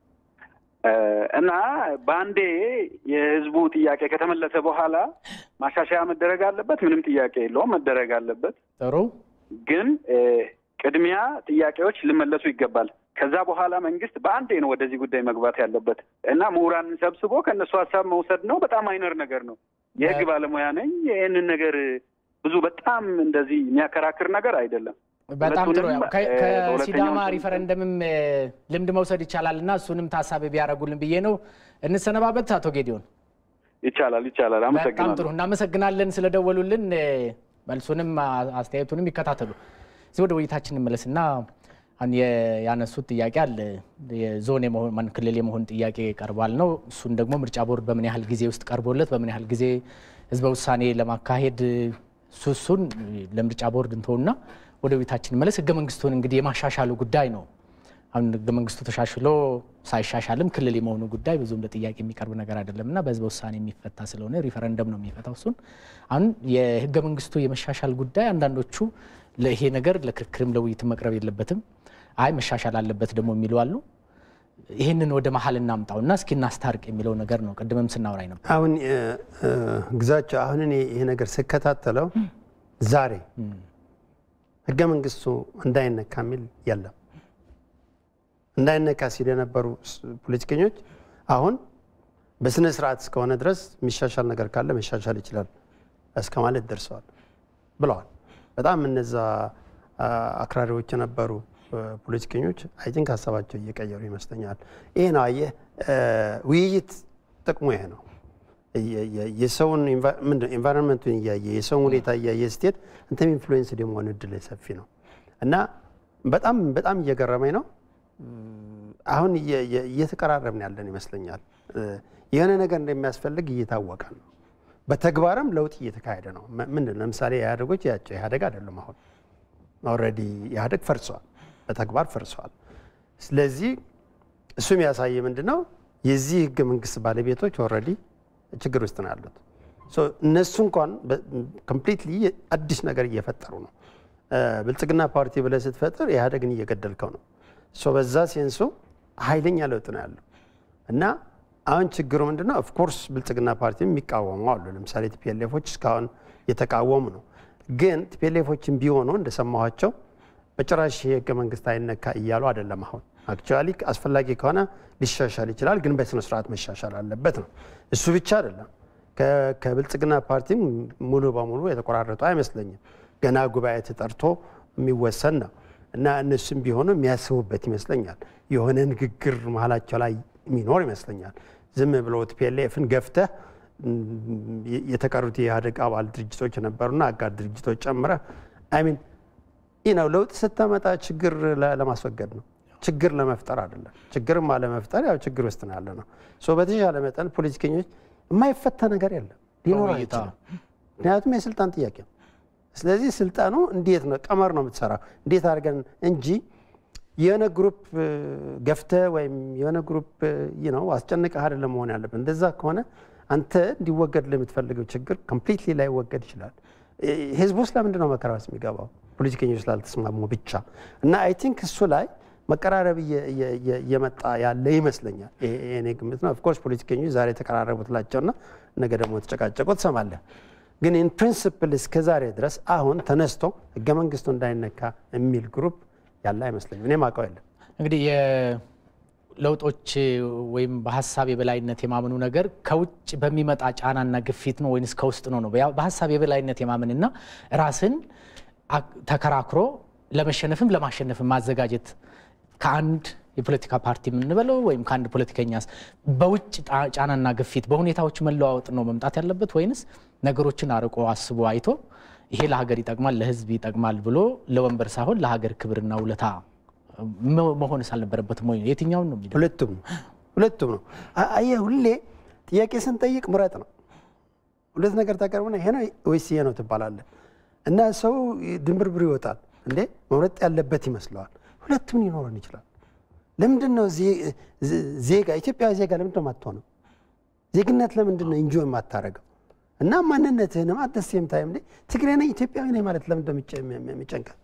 እና በአንዴ የህዝቡ ጥያቄ ከተመለሰ በኋላ ማሻሻያ መደረግ አለበት። ምንም ጥያቄ የለውም፣ መደረግ አለበት። ጥሩ ግን ቅድሚያ ጥያቄዎች ሊመለሱ ይገባል። ከዛ በኋላ መንግስት በአንዴ ነው ወደዚህ ጉዳይ መግባት ያለበት እና ምሁራንን ሰብስቦ ከእነሱ ሀሳብ መውሰድ ነው። በጣም አይነር ነገር ነው። የህግ ባለሙያ ነኝ። ይህንን ነገር ብዙ በጣም እንደዚህ የሚያከራክር ነገር አይደለም። በጣም ጥሩ። ያው ከሲዳማ ሪፈረንደምም ልምድ መውሰድ ይቻላል እና እሱንም ታሳቢ ቢያደርጉልን ብዬ ነው። እንሰነባበት። አቶ ጌዲዮን ይቻላል ይቻላል። በጣም አመሰግናለሁ። ጥሩ እናመሰግናለን ስለደወሉልን። መልሱንም አስተያየቱንም ይከታተሉ። እዚህ ወደ ውይይታችን እንመለስና አሁን ያነሱት ጥያቄ አለ። የዞን የመሆን ክልል የመሆን ጥያቄ ቀርቧል ነው። እሱን ደግሞ ምርጫ ቦርድ በምን ያህል ጊዜ ውስጥ ቀርቦለት በምን ያህል ጊዜ ህዝበ ውሳኔ ለማካሄድ እሱን ለምርጫ ቦርድ እንተውና ወደ ቤታችን እንመለስ። ህገ መንግስቱን እንግዲህ የማሻሻሉ ጉዳይ ነው። አሁን ህገ መንግስቱ ተሻሽሎ ሳይሻሻልም ክልል የመሆኑ ጉዳይ ብዙም ለጥያቄ የሚቀርብ ነገር አይደለም እና በህዝበ ውሳኔ የሚፈታ ስለሆነ ሪፈረንደም ነው የሚፈታው። እሱን አሁን የህገ መንግስቱ የመሻሻል ጉዳይ አንዳንዶቹ ይሄ ነገር ለክርክርም ለውይይትም መቅረብ የለበትም አይ መሻሻል አለበት ደግሞ የሚሉ አሉ። ይህንን ወደ መሀል እናምጣውና እስኪ እናስታርቅ የሚለው ነገር ነው። ቅድምም ስናወራኝ ነበር። አሁን ግዛቸው አሁን እኔ ይሄ ነገር ስከታተለው ዛሬ ህገ መንግስቱ እንዳይነካ የሚል የለም። እንዳይነካ ሲል የነበሩ ፖለቲከኞች አሁን በስነ ስርዓት እስከሆነ ድረስ የሚሻሻል ነገር ካለ መሻሻል ይችላል እስከ ማለት ደርሰዋል ብለዋል። በጣም እነዛ አክራሪዎች የነበሩ ፖለቲከኞች አይ ቲንክ ሀሳባቸው እየቀየሩ ይመስለኛል። ይሄ ነው አየህ፣ ውይይት ጥቅሙ ይሄ ነው። የሰውን ኤንቫይሮንመንቱን እያየ የሰውን ሁኔታ እያየ ስትሄድ እንተም ኢንፍሉዌንስ የመሆን እድል ሰፊ ነው እና በጣም በጣም እየገረመኝ ነው። አሁን እየተቀራረብን ያለን ይመስለኛል። የሆነ ነገር እንደሚያስፈልግ እየታወቀ ነው። በተግባርም ለውጥ እየተካሄደ ነው። ምንድን ለምሳሌ ኢህአዴጎች ያቸው ኢህአዴግ አይደሉም። አሁን ኦልሬዲ ኢህአዴግ ፈርሷል፣ በተግባር ፈርሷል። ስለዚህ እሱ የሚያሳየ ምንድን ነው የዚህ ህገ መንግስት ባለቤቶች ኦልሬዲ ችግር ውስጥ ነው ያሉት። እነሱ እንኳን ኮምፕሊትሊ አዲስ ነገር እየፈጠሩ ነው። ብልጽግና ፓርቲ ብለህ ስትፈጥር ኢህአዴግን እየገደልከው ነው። በዛ ሴንሱ ኃይለኛ ለውጥ ነው ያለው እና አሁን ችግሩ ምንድነው? ኦፍኮርስ ብልጽግና ፓርቲ የሚቃወሙ አሉ። ለምሳሌ ቲፒኤልኤፎች እስካሁን የተቃወሙ ነው። ግን ቲፒኤልኤፎችን ቢሆኑ እንደሰማኋቸው በጭራሽ የህገ መንግስት አይነካ እያሉ አይደለም። አሁን አክቹዋሊ አስፈላጊ ከሆነ ሊሻሻል ይችላል፣ ግን በስነ ስርዓት መሻሻል አለበት ነው። እሱ ብቻ አይደለም። ከብልጽግና ፓርቲም ሙሉ በሙሉ የተቆራረጡ አይመስለኝም። ገና ጉባኤ ተጠርቶ የሚወሰን ነው እና እነሱም ቢሆኑ የሚያስቡበት ይመስለኛል። የሆነ ንግግር መሀላቸው ላይ የሚኖር ይመስለኛል። ዝም ብሎ ቲፒኤልኤፍን ገፍተህ የተቀሩት የኢህአዴግ አባል ድርጅቶች የነበሩና አጋር ድርጅቶች ጨምረህ አይሚን ነው ለውጥ ስታመጣ ችግር ለማስወገድ ነው፣ ችግር ለመፍጠር አይደለም። ችግርም አለመፍጠር ያው ችግር ውስጥ ነው ያለ ነው። በተሻለ መጠን ፖለቲከኞች የማይፈታ ነገር የለም ሊኖር አይችልም። ምክንያቱም የስልጣን ጥያቄ ነው። ስለዚህ ስልጣኑ እንዴት ነው ቀመር ነው የምትሰራው እንዴት አድርገን እንጂ የሆነ ግሩፕ ገፍተ ወይም የሆነ ግሩፕ ነው አስጨንቀህ አይደለም መሆን ያለብን። እንደዛ ከሆነ አንተ እንዲወገድ ለምትፈልገው ችግር ኮምፕሊትሊ ላይወገድ ይችላል። ህዝቡ ውስጥ ለምንድን ነው መከራ ውስጥ የሚገባው? ፖለቲከኞች ስላልተስማሙ ብቻ እና አይ ቲንክ እሱ ላይ መቀራረብ እየመጣ ያለ ይመስለኛል። የኔ ግምት ነው። ኦፍኮርስ ፖለቲከኞች ዛሬ የተቀራረቡ ትላቸውና ነገ ደግሞ ተጨቃጨቁ ትሰማለህ። ግን ኢን ፕሪንስፕል እስከ ዛሬ ድረስ አሁን ተነስቶ ህገ መንግስቱ እንዳይነካ የሚል ግሩፕ ያለ አይመስለኝም። እኔ ማውቀው የለም። እንግዲህ የለውጦች ወይም በሀሳብ የበላይነት የማመኑ ነገር ከውጭ በሚመጣ ጫናና ግፊት ነው ወይንስ ከውስጥ ነው ነው? በሀሳብ የበላይነት የማመንና ራስን ተከራክሮ ለመሸነፍም ለማሸነፍም ማዘጋጀት ከአንድ የፖለቲካ ፓርቲ የምንበለው ወይም ከአንድ ፖለቲከኛ በውጭ ጫናና ግፊት በሁኔታዎች መለዋወጥ ነው መምጣት ያለበት ወይንስ ነገሮችን አርቆ አስቦ አይቶ ይሄ ለሀገር ይጠቅማል፣ ለህዝብ ይጠቅማል ብሎ ለወንበር ሳይሆን ለሀገር ክብርና ውለታ መሆንስ አልነበረበትም ወይ? የትኛውን ነው የሚለው? ሁለቱም ሁለቱም ነው። አየህ ሁሌ ጥያቄ ስንጠይቅ ምረጥ ነው። ሁለት ነገር ታቀርብና ይሄ ነው ወይስ ይሄ ነው ትባላለህ እና ሰው ድንብርብር ይወጣል። እንዴ መምረጥ ያለበት ይመስለዋል። ሁለቱም ሊኖረን ይችላል። ለምንድን ነው ዜጋ ኢትዮጵያዊ ዜጋ ለምንድን ነው የማትሆነው? ዜግነት ለምንድን ነው እንጆ የማታረገው? እና ማንነትህንም አደሴም ታይም ላይ ትግሬ ነኝ ኢትዮጵያዊ ነኝ ማለት ለምንድን ነው የሚጨንቀን?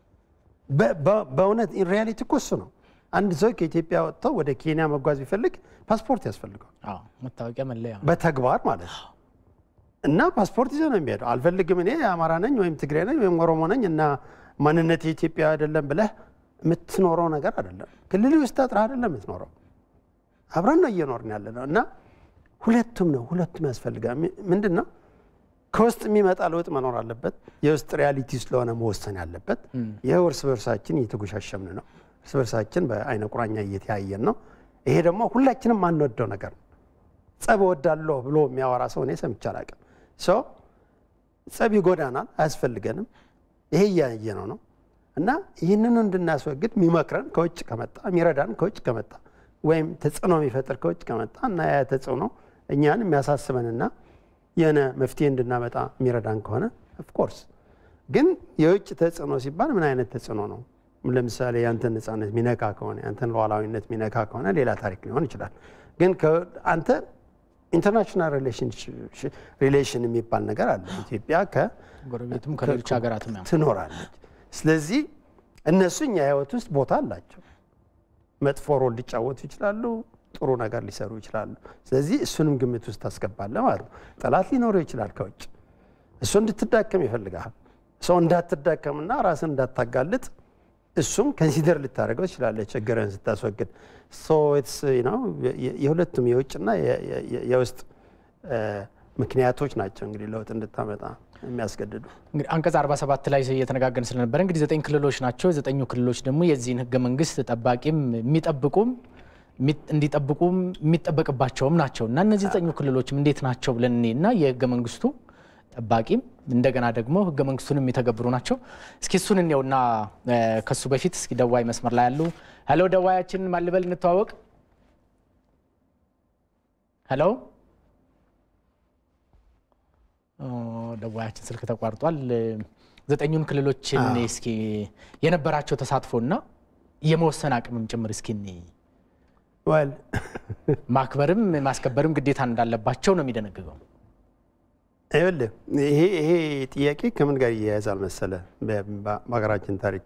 በእውነት ሪያሊቲ እኮ እሱ ነው። አንድ ሰው ከኢትዮጵያ ወጥቶ ወደ ኬንያ መጓዝ ቢፈልግ ፓስፖርት ያስፈልገው መታወቂያ መለያ በተግባር ማለት ነው። እና ፓስፖርት ይዘህ ነው የሚሄደው። አልፈልግም እኔ አማራ ነኝ ወይም ትግሬ ነኝ ወይም ኦሮሞ ነኝ እና ማንነት የኢትዮጵያ አይደለም ብለህ የምትኖረው ነገር አይደለም። ክልል ውስጥ አጥረህ አይደለም የምትኖረው። አብረን ነው እየኖርን ያለ ነው እና ሁለቱም ነው ሁለቱም ያስፈልጋል። ምንድን ነው ከውስጥ የሚመጣ ለውጥ መኖር አለበት። የውስጥ ሪያሊቲ ስለሆነ መወሰን ያለበት። ይህ እርስ በርሳችን እየተጎሻሸምን ነው። እርስ በርሳችን በአይነ ቁራኛ እየተያየን ነው። ይሄ ደግሞ ሁላችንም ማንወደው ነገር ነው። ጸብ እወዳለሁ ብሎ የሚያወራ ሰው እኔ ሰምቼ አላውቅም። ሰው ጸብ ይጎዳናል፣ አያስፈልገንም። ይሄ እያየነው ነው እና ይህንኑ እንድናስወግድ የሚመክረን ከውጭ ከመጣ የሚረዳን ከውጭ ከመጣ ወይም ተጽዕኖ የሚፈጥር ከውጭ ከመጣ እና ያ ተጽዕኖ እኛን የሚያሳስበንና የሆነ መፍትሄ እንድናመጣ የሚረዳን ከሆነ ኦፍኮርስ። ግን የውጭ ተጽዕኖ ሲባል ምን አይነት ተጽዕኖ ነው? ለምሳሌ ያንተን ነፃነት ሚነካ ከሆነ ያንተን ሉዓላዊነት ሚነካ ከሆነ ሌላ ታሪክ ሊሆን ይችላል። ግን አንተ ኢንተርናሽናል ሪሌሽን የሚባል ነገር አለ። ኢትዮጵያ ጎረቤትም ከሌሎች ሀገራትም ትኖራለች። ስለዚህ እነሱ እኛ ህይወት ውስጥ ቦታ አላቸው። መጥፎ ሮል ሊጫወቱ ይችላሉ፣ ጥሩ ነገር ሊሰሩ ይችላሉ። ስለዚህ እሱንም ግምት ውስጥ ታስገባለህ ማለት ነው። ጠላት ሊኖረው ይችላል ከውጭ እሱ እንድትዳከም ይፈልግሃል። ሰው እንዳትዳከምና ራስን እንዳታጋልጥ እሱም ከንሲደር ልታደርገው ትችላለህ ችግርህን ስታስወግድ። የሁለቱም የውጭና የውስጥ ምክንያቶች ናቸው እንግዲህ ለውጥ እንድታመጣ የሚያስገድዱ። እንግዲህ አንቀጽ 47 ላይ እየተነጋገርን ስለነበረ እንግዲህ ዘጠኝ ክልሎች ናቸው። ዘጠኙ ክልሎች ደግሞ የዚህን ህገ መንግስት ጠባቂም የሚጠብቁም እንዲጠብቁም የሚጠበቅባቸውም ናቸው እና እነዚህ ዘጠኙ ክልሎችም እንዴት ናቸው ብለን እኔ እና የህገ መንግስቱ ጠባቂም እንደገና ደግሞ ህገ መንግስቱን የሚተገብሩ ናቸው። እስኪ እሱን እንየውና ከሱ በፊት እስኪ ደዋይ መስመር ላይ ያሉ ሄሎ፣ ደዋያችን ማልበል እንተዋወቅ። ሄሎ፣ ደዋያችን ስልክ ተቋርጧል። ዘጠኙን ክልሎችን እስኪ የነበራቸው ተሳትፎና የመወሰን አቅምም ጭምር እስኪ ወል ማክበርም ማስከበርም ግዴታ እንዳለባቸው ነው የሚደነግገው። ይኸውልህ ይሄ ይሄ ጥያቄ ከምን ጋር ይያያዛል መሰለ? በሀገራችን ታሪክ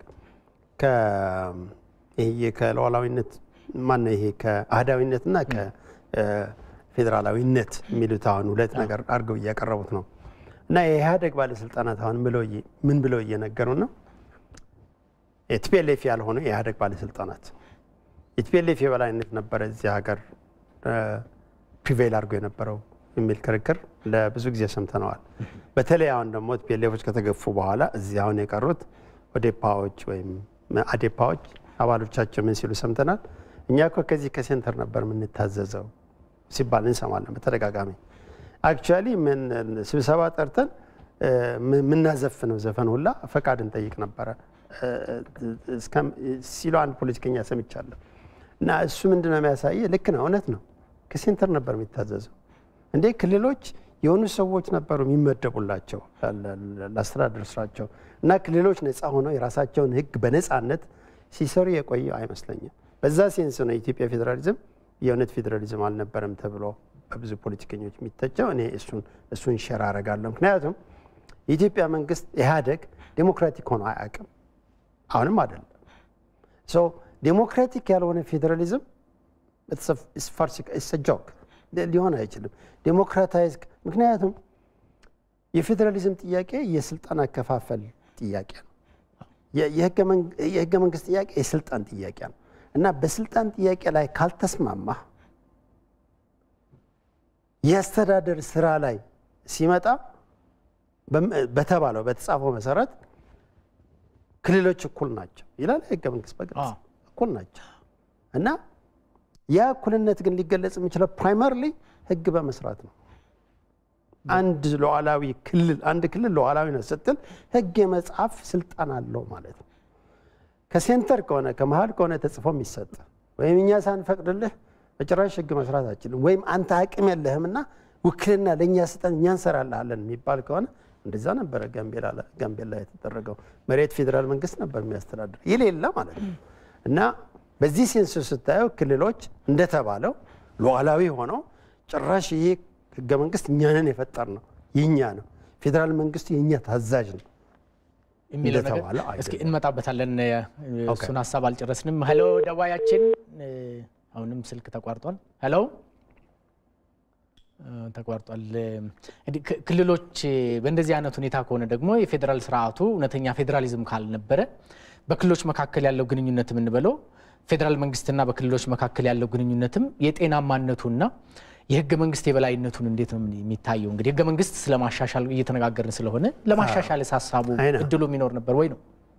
ይሄ ከሉዓላዊነት ማነው ይሄ ከአህዳዊነትና ከፌዴራላዊነት የሚሉት አሁን ሁለት ነገር አድርገው እያቀረቡት ነው። እና የኢህአዴግ ባለስልጣናት አሁን ምን ብለው እየነገሩ ነው? የቲፒኤልኤፍ ያልሆኑ የኢህአዴግ ባለስልጣናት የቲፒኤልኤፍ የበላይነት ነበረ እዚህ ሀገር ፕሪቬል አድርጎ የነበረው የሚል ክርክር ለብዙ ጊዜ ሰምተነዋል። በተለይ አሁን ደግሞ ቲፒኤልኤፎች ከተገፉ በኋላ እዚህ አሁን የቀሩት ኦዴፓዎች ወይም አዴፓዎች አባሎቻቸው ምን ሲሉ ሰምተናል። እኛ እኮ ከዚህ ከሴንተር ነበር የምንታዘዘው ሲባል እንሰማለን በተደጋጋሚ። አክቹዋሊ ስብሰባ ጠርተን የምናዘፍነው ዘፈን ሁላ ፈቃድ እንጠይቅ ነበረ ሲሉ አንድ ፖለቲከኛ ሰምቻለሁ። እና እሱ ምንድነው የሚያሳየ? ልክ ነው፣ እውነት ነው። ከሴንተር ነበር የሚታዘዘው። እንዴ ክልሎች የሆኑ ሰዎች ነበሩ የሚመደቡላቸው ለአስተዳደር ስራቸው እና ክልሎች ነፃ ሆነው የራሳቸውን ሕግ በነፃነት ሲሰሩ የቆየው አይመስለኝም። በዛ ሴንስ ነው የኢትዮጵያ ፌዴራሊዝም የእውነት ፌዴራሊዝም አልነበረም ተብሎ በብዙ ፖለቲከኞች የሚተቸው። እኔ እሱን ሸር አደርጋለሁ። ምክንያቱም የኢትዮጵያ መንግስት ኢህአደግ ዴሞክራቲክ ሆኖ አያውቅም። አሁንም አይደለም። ሶ ዴሞክራቲክ ያልሆነ ፌዴራሊዝም ጆክ ሊሆን አይችልም። ዴሞክራታይዝ ምክንያቱም የፌዴራሊዝም ጥያቄ የስልጣን አከፋፈል ጥያቄ ነው። የህገ መንግስት ጥያቄ የስልጣን ጥያቄ ነው እና በስልጣን ጥያቄ ላይ ካልተስማማ የአስተዳደር ስራ ላይ ሲመጣ በተባለው በተጻፈው መሰረት ክልሎች እኩል ናቸው ይላል ህገ መንግስት በግልጽ እኩል ናቸው እና ያ እኩልነት ግን ሊገለጽ የሚችለው ፕራይመርሊ ህግ በመስራት ነው። አንድ ሉዓላዊ ክልል አንድ ክልል ሉዓላዊ ነው ስትል ህግ የመጻፍ ስልጣን አለው ማለት ነው። ከሴንተር ከሆነ ከመሀል ከሆነ ተጽፎ የሚሰጥ ወይም እኛ ሳንፈቅድልህ በጭራሽ ህግ መስራት አችልም ወይም አንተ አቅም የለህምና ውክልና ለእኛ ስጠን እኛ እንሰራልሃለን የሚባል ከሆነ እንደዛ ነበረ ጋምቤላ የተደረገው። መሬት ፌዴራል መንግስት ነበር የሚያስተዳድር የሌለ ማለት ነው እና በዚህ ሴንስ ስታየው ክልሎች እንደተባለው ሉዓላዊ ሆነው ጭራሽ ይሄ ህገ መንግስት እኛንን የፈጠር ነው የኛ ነው፣ ፌዴራል መንግስቱ የእኛ ታዛዥ ነው የሚለው ነገር እስኪ እንመጣበታለን። እሱን ሀሳብ አልጨረስንም። ሄሎ ደዋያችን፣ አሁንም ስልክ ተቋርጧል። ሄሎ ተቋርጧል። ክልሎች በእንደዚህ አይነት ሁኔታ ከሆነ ደግሞ የፌዴራል ስርዓቱ እውነተኛ ፌዴራሊዝም ካልነበረ በክልሎች መካከል ያለው ግንኙነት የምንበለው ፌዴራል መንግስትና በክልሎች መካከል ያለው ግንኙነትም የጤናማነቱና የህገ መንግስት የበላይነቱን እንዴት ነው የሚታየው? እንግዲህ ህገ መንግስት ስለማሻሻል እየተነጋገርን ስለሆነ ለማሻሻል ሀሳቡ እድሉ የሚኖር ነበር ወይ ነው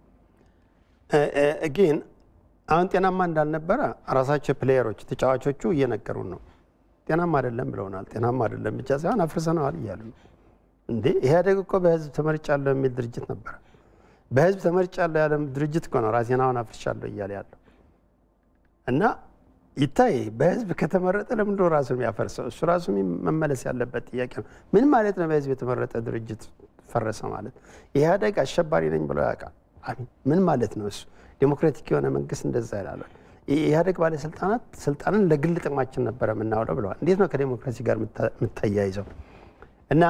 ግን አሁን ጤናማ እንዳልነበረ ራሳቸው ፕሌየሮች ተጫዋቾቹ እየነገሩን ነው። ጤናማ አይደለም ብለውናል። ጤናማ አይደለም ብቻ ሳይሆን አፍርሰነዋል እያሉ ነው። እንዴ ኢህአዴግ እኮ በህዝብ ተመርጫለሁ የሚል ድርጅት ነበረ። በህዝብ ተመርጫለሁ ያለ ድርጅት እኮ ነው ራሴን አሁን አፍርሻለሁ እያለ ያለው እና ይታይ በህዝብ ከተመረጠ ለምንድነው ራሱ የሚያፈርሰው? እሱ ራሱ መመለስ ያለበት ጥያቄ ነው። ምን ማለት ነው? በህዝብ የተመረጠ ድርጅት ፈረሰ ማለት ኢህአዴግ አሸባሪ ነኝ ብሎ ያውቃል። ምን ማለት ነው? እሱ ዴሞክራቲክ የሆነ መንግስት እንደዛ ይላል። የኢህአዴግ ባለስልጣናት ስልጣንን ለግል ጥቅማችን ነበረ የምናውለው ብለዋል። እንዴት ነው ከዴሞክራሲ ጋር የምታያይዘው? እና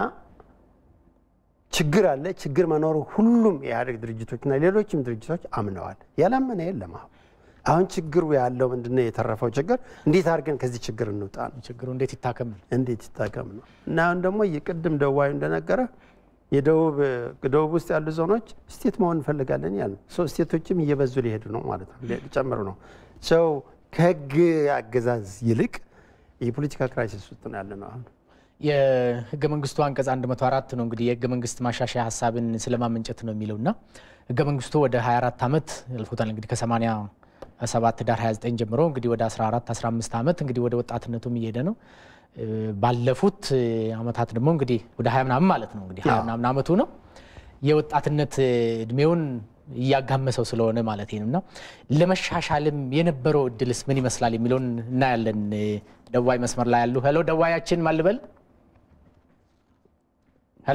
ችግር አለ። ችግር መኖሩ ሁሉም የኢህአዴግ ድርጅቶችና ሌሎችም ድርጅቶች አምነዋል። ያላመነ የለም። አሁን አሁን ችግሩ ያለው ምንድነው? የተረፈው ችግር እንዴት አድርገን ከዚህ ችግር እንውጣ ነው። ችግሩ እንዴት ይታከም እንዴት ይታከም ነው። እና አሁን ደግሞ የቅድም ደዋዩ እንደነገረ የደቡብ ደቡብ ውስጥ ያሉ ዞኖች ስቴት መሆን እንፈልጋለን ያሉ ሰው ስቴቶችም እየበዙ ሊሄዱ ነው ማለት ነው፣ ሊጨምሩ ነው። ሰው ከህግ አገዛዝ ይልቅ የፖለቲካ ክራይሲስ ውስጥ ነው ያለ ነው አሁን። የህገ መንግስቱ አንቀጽ 104 ነው እንግዲህ የህገ መንግስት ማሻሻያ ሀሳብን ስለማመንጨት ነው የሚለው እና ህገ መንግስቱ ወደ 24 ዓመት ያልፎታል እንግዲህ ከ87 ዳር 29 ጀምሮ እንግዲህ ወደ 14 15 ዓመት እንግዲህ ወደ ወጣትነቱም እየሄደ ነው። ባለፉት አመታት ደግሞ እንግዲህ ወደ ሀያ ምናምን ማለት ነው እንግዲህ ሀያ ምናምን አመቱ ነው የወጣትነት እድሜውን እያጋመሰው ስለሆነ ማለት ነው እና ለመሻሻልም የነበረው እድልስ ምን ይመስላል የሚለውን እናያለን። ደዋይ መስመር ላይ ያሉ ሄሎ፣ ደዋያችን ማልበል ሄሎ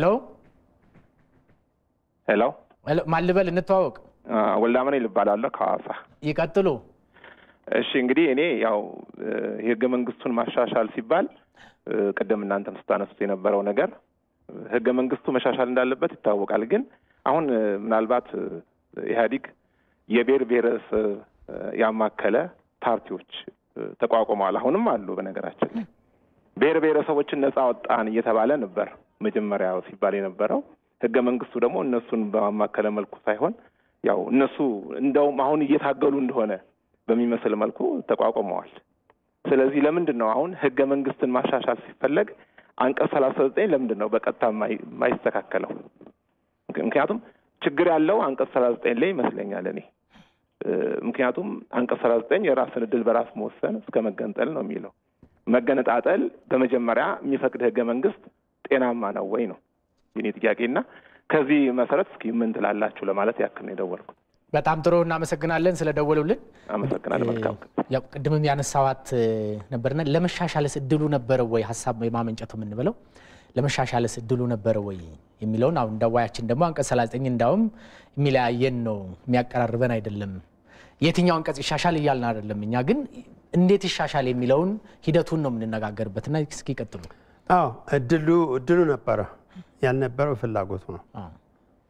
ሄሎ ማልበል እንተዋወቅ። ወልዳመኔ ልባላለሁ ከሐዋሳ። ይቀጥሉ። እሺ እንግዲህ እኔ ያው የህገ መንግስቱን ማሻሻል ሲባል ቅድም እናንተም ስታነሱት የነበረው ነገር ህገ መንግስቱ መሻሻል እንዳለበት ይታወቃል። ግን አሁን ምናልባት ኢህአዲግ የብሔር ብሔረሰብ ያማከለ ፓርቲዎች ተቋቁመዋል። አሁንም አሉ። በነገራችን ላይ ብሔር ብሔረሰቦችን ነጻ ወጣን እየተባለ ነበር መጀመሪያ ሲባል የነበረው። ህገ መንግስቱ ደግሞ እነሱን በማማከለ መልኩ ሳይሆን ያው እነሱ እንደውም አሁን እየታገሉ እንደሆነ በሚመስል መልኩ ተቋቁመዋል። ስለዚህ ለምንድን ነው አሁን ህገ መንግስትን ማሻሻል ሲፈለግ አንቀጽ ሰላሳ ዘጠኝ ለምንድን ነው በቀጥታ የማይስተካከለው? ምክንያቱም ችግር ያለው አንቀጽ ሰላሳ ዘጠኝ ላይ ይመስለኛል እኔ። ምክንያቱም አንቀጽ ሰላሳ ዘጠኝ የራስን እድል በራስ መወሰን እስከ መገንጠል ነው የሚለው። መገነጣጠል በመጀመሪያ የሚፈቅድ ህገ መንግስት ጤናማ ነው ወይ ነው የኔ ጥያቄና ከዚህ መሰረት እስኪ ምን ትላላችሁ ለማለት ያክል ነው የደወልኩት። በጣም ጥሩ እናመሰግናለን ስለደወሉልን። አመሰግናለሁ። መልካም ያው ቅድምም ያነሳዋት ነበርና ለመሻሻልስ እድሉ ነበረ ወይ ሀሳብ የማመንጨቱ የምንበለው ለመሻሻልስ እድሉ ነበረ ወይ የሚለውን አሁን ደዋያችን ደግሞ አንቀጽ 39 እንዳውም የሚለያየን ነው የሚያቀራርበን አይደለም። የትኛው አንቀጽ ይሻሻል እያልን አይደለም። እኛ ግን እንዴት ይሻሻል የሚለውን ሂደቱን ነው የምንነጋገርበት እና እስኪ ቀጥሉ። አዎ እድሉ እድሉ ነበረ ያልነበረው ፍላጎቱ ነው።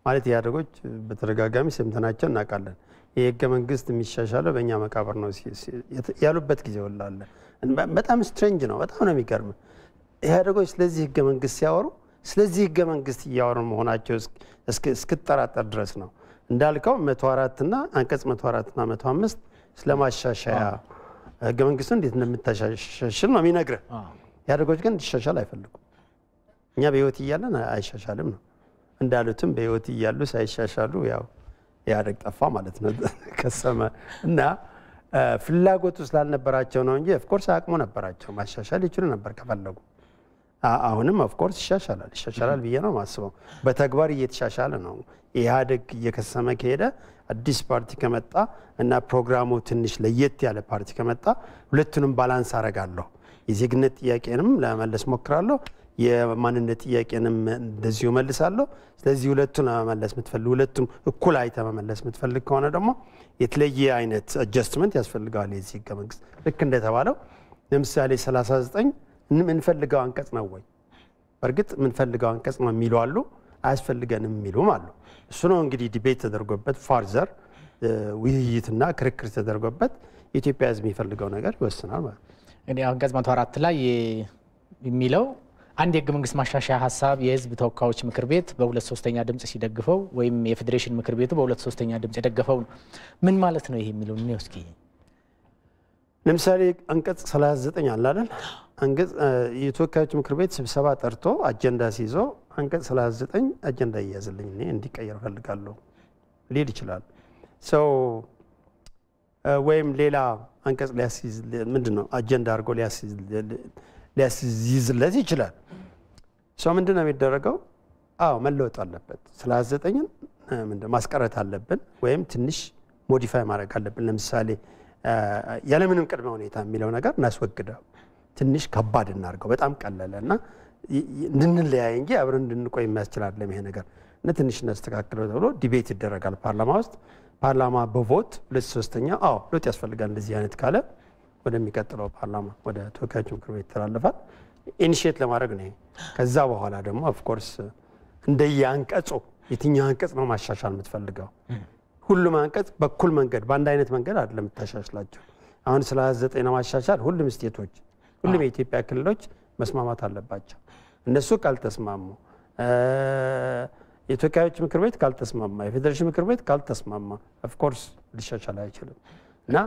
ማለት ኢህአዴጎች በተደጋጋሚ ሰምተናቸው እናውቃለን። ይህ ህገ መንግስት የሚሻሻለው በእኛ መቃብር ነው ያሉበት ጊዜ ወላለ በጣም ስትሬንጅ ነው። በጣም ነው የሚገርም። ኢህአዴጎች ስለዚህ ህገ መንግስት ሲያወሩ ስለዚህ ህገ መንግስት እያወሩ መሆናቸው እስክጠራጠር ድረስ ነው። እንዳልከው መቶ አራት እና አንቀጽ መቶ አራት እና መቶ አምስት ስለ ማሻሻያ ህገ መንግስቱ እንዴት እንደምታሻሽል ነው የሚነግርህ። ኢህአዴጎች ግን እንዲሻሻል አይፈልጉም። እኛ በህይወት እያለን አይሻሻልም ነው እንዳሉትም በህይወት እያሉ ሳይሻሻሉ ያው ኢህአዴግ ጠፋ ማለት ነው ከሰመ እና ፍላጎቱ ስላልነበራቸው ነው እንጂ ኦፍኮርስ አቅሙ ነበራቸው። ማሻሻል ይችሉ ነበር ከፈለጉ። አሁንም ኦፍኮርስ ይሻሻላል ይሻሻላል ብዬ ነው ማስበው። በተግባር እየተሻሻለ ነው። ኢህአዴግ እየከሰመ ከሄደ አዲስ ፓርቲ ከመጣ እና ፕሮግራሙ ትንሽ ለየት ያለ ፓርቲ ከመጣ ሁለቱንም ባላንስ አረጋለሁ። የዜግነት ጥያቄንም ለመመለስ ሞክራለሁ፣ የማንነት ጥያቄንም እንደዚሁ መልሳለሁ። ስለዚህ ሁለቱን ለመመለስ የምትፈልግ ሁለቱም እኩል አይተ መመለስ የምትፈልግ ከሆነ ደግሞ የተለየ አይነት አጀስትመንት ያስፈልገዋል። የዚህ ህገ መንግስት ልክ እንደተባለው ለምሳሌ 39 የምንፈልገው አንቀጽ ነው ወይ? በእርግጥ የምንፈልገው አንቀጽ ነው የሚሉ አሉ፣ አያስፈልገንም የሚሉም አሉ። እሱ ነው እንግዲህ ዲቤት ተደርጎበት ፋርዘር ውይይትና ክርክር ተደርጎበት የኢትዮጵያ ህዝብ የሚፈልገው ነገር ይወስናል ማለት ነው። እንግዲህ አንቀጽ መቶ አራት ላይ የሚለው አንድ የህገ መንግስት ማሻሻያ ሀሳብ የህዝብ ተወካዮች ምክር ቤት በሁለት ሶስተኛ ድምፅ ሲደግፈው ወይም የፌዴሬሽን ምክር ቤቱ በሁለት ሶስተኛ ድምፅ የደገፈው ነው። ምን ማለት ነው ይሄ የሚለው እኔ እስኪ ለምሳሌ አንቀጽ 39 አለ አይደል? አንቀጽ የተወካዮች ምክር ቤት ስብሰባ ጠርቶ አጀንዳ ሲይዞ አንቀጽ 39 አጀንዳ እያዝልኝ እኔ እንዲቀየር እፈልጋለሁ ሊል ይችላል። ሰው ወይም ሌላ አንቀጽ ሊያስይዝ ምንድን ነው አጀንዳ አድርጎ ሊያስይዝለት ይችላል። ሰው ምንድን ነው የሚደረገው? አዎ መለወጥ አለበት። 39ን ማስቀረት አለብን ወይም ትንሽ ሞዲፋይ ማድረግ አለብን። ለምሳሌ ያለምንም ቅድመ ሁኔታ የሚለው ነገር እናስወግደው፣ ትንሽ ከባድ እናድርገው። በጣም ቀለለ እና እንድንለያይ እንጂ አብረን እንድንቆይ የሚያስችል አይደለም ይሄ ነገር እና ትንሽ እናስተካክለው ተብሎ ዲቤት ይደረጋል ፓርላማ ውስጥ። ፓርላማ በቮት ሁለት ሶስተኛ አዎ ለውጥ ያስፈልጋል እንደዚህ አይነት ካለ ወደሚቀጥለው ፓርላማ ወደ ተወካዮች ምክር ቤት ይተላለፋል። ኢኒሽት ለማድረግ ነው። ከዛ በኋላ ደግሞ ኦፍኮርስ እንደየ አንቀጹ የትኛው አንቀጽ ነው ማሻሻል የምትፈልገው? ሁሉም አንቀጽ በኩል መንገድ በአንድ አይነት መንገድ አይደለም የምታሻሽላቸው። አሁን ስለ 29 ለማሻሻል ሁሉም ስቴቶች፣ ሁሉም የኢትዮጵያ ክልሎች መስማማት አለባቸው። እነሱ ካልተስማሙ የተወካዮች ምክር ቤት ካልተስማማ፣ የፌዴሬሽን ምክር ቤት ካልተስማማ ኦፍኮርስ ሊሻሻል አይችልም እና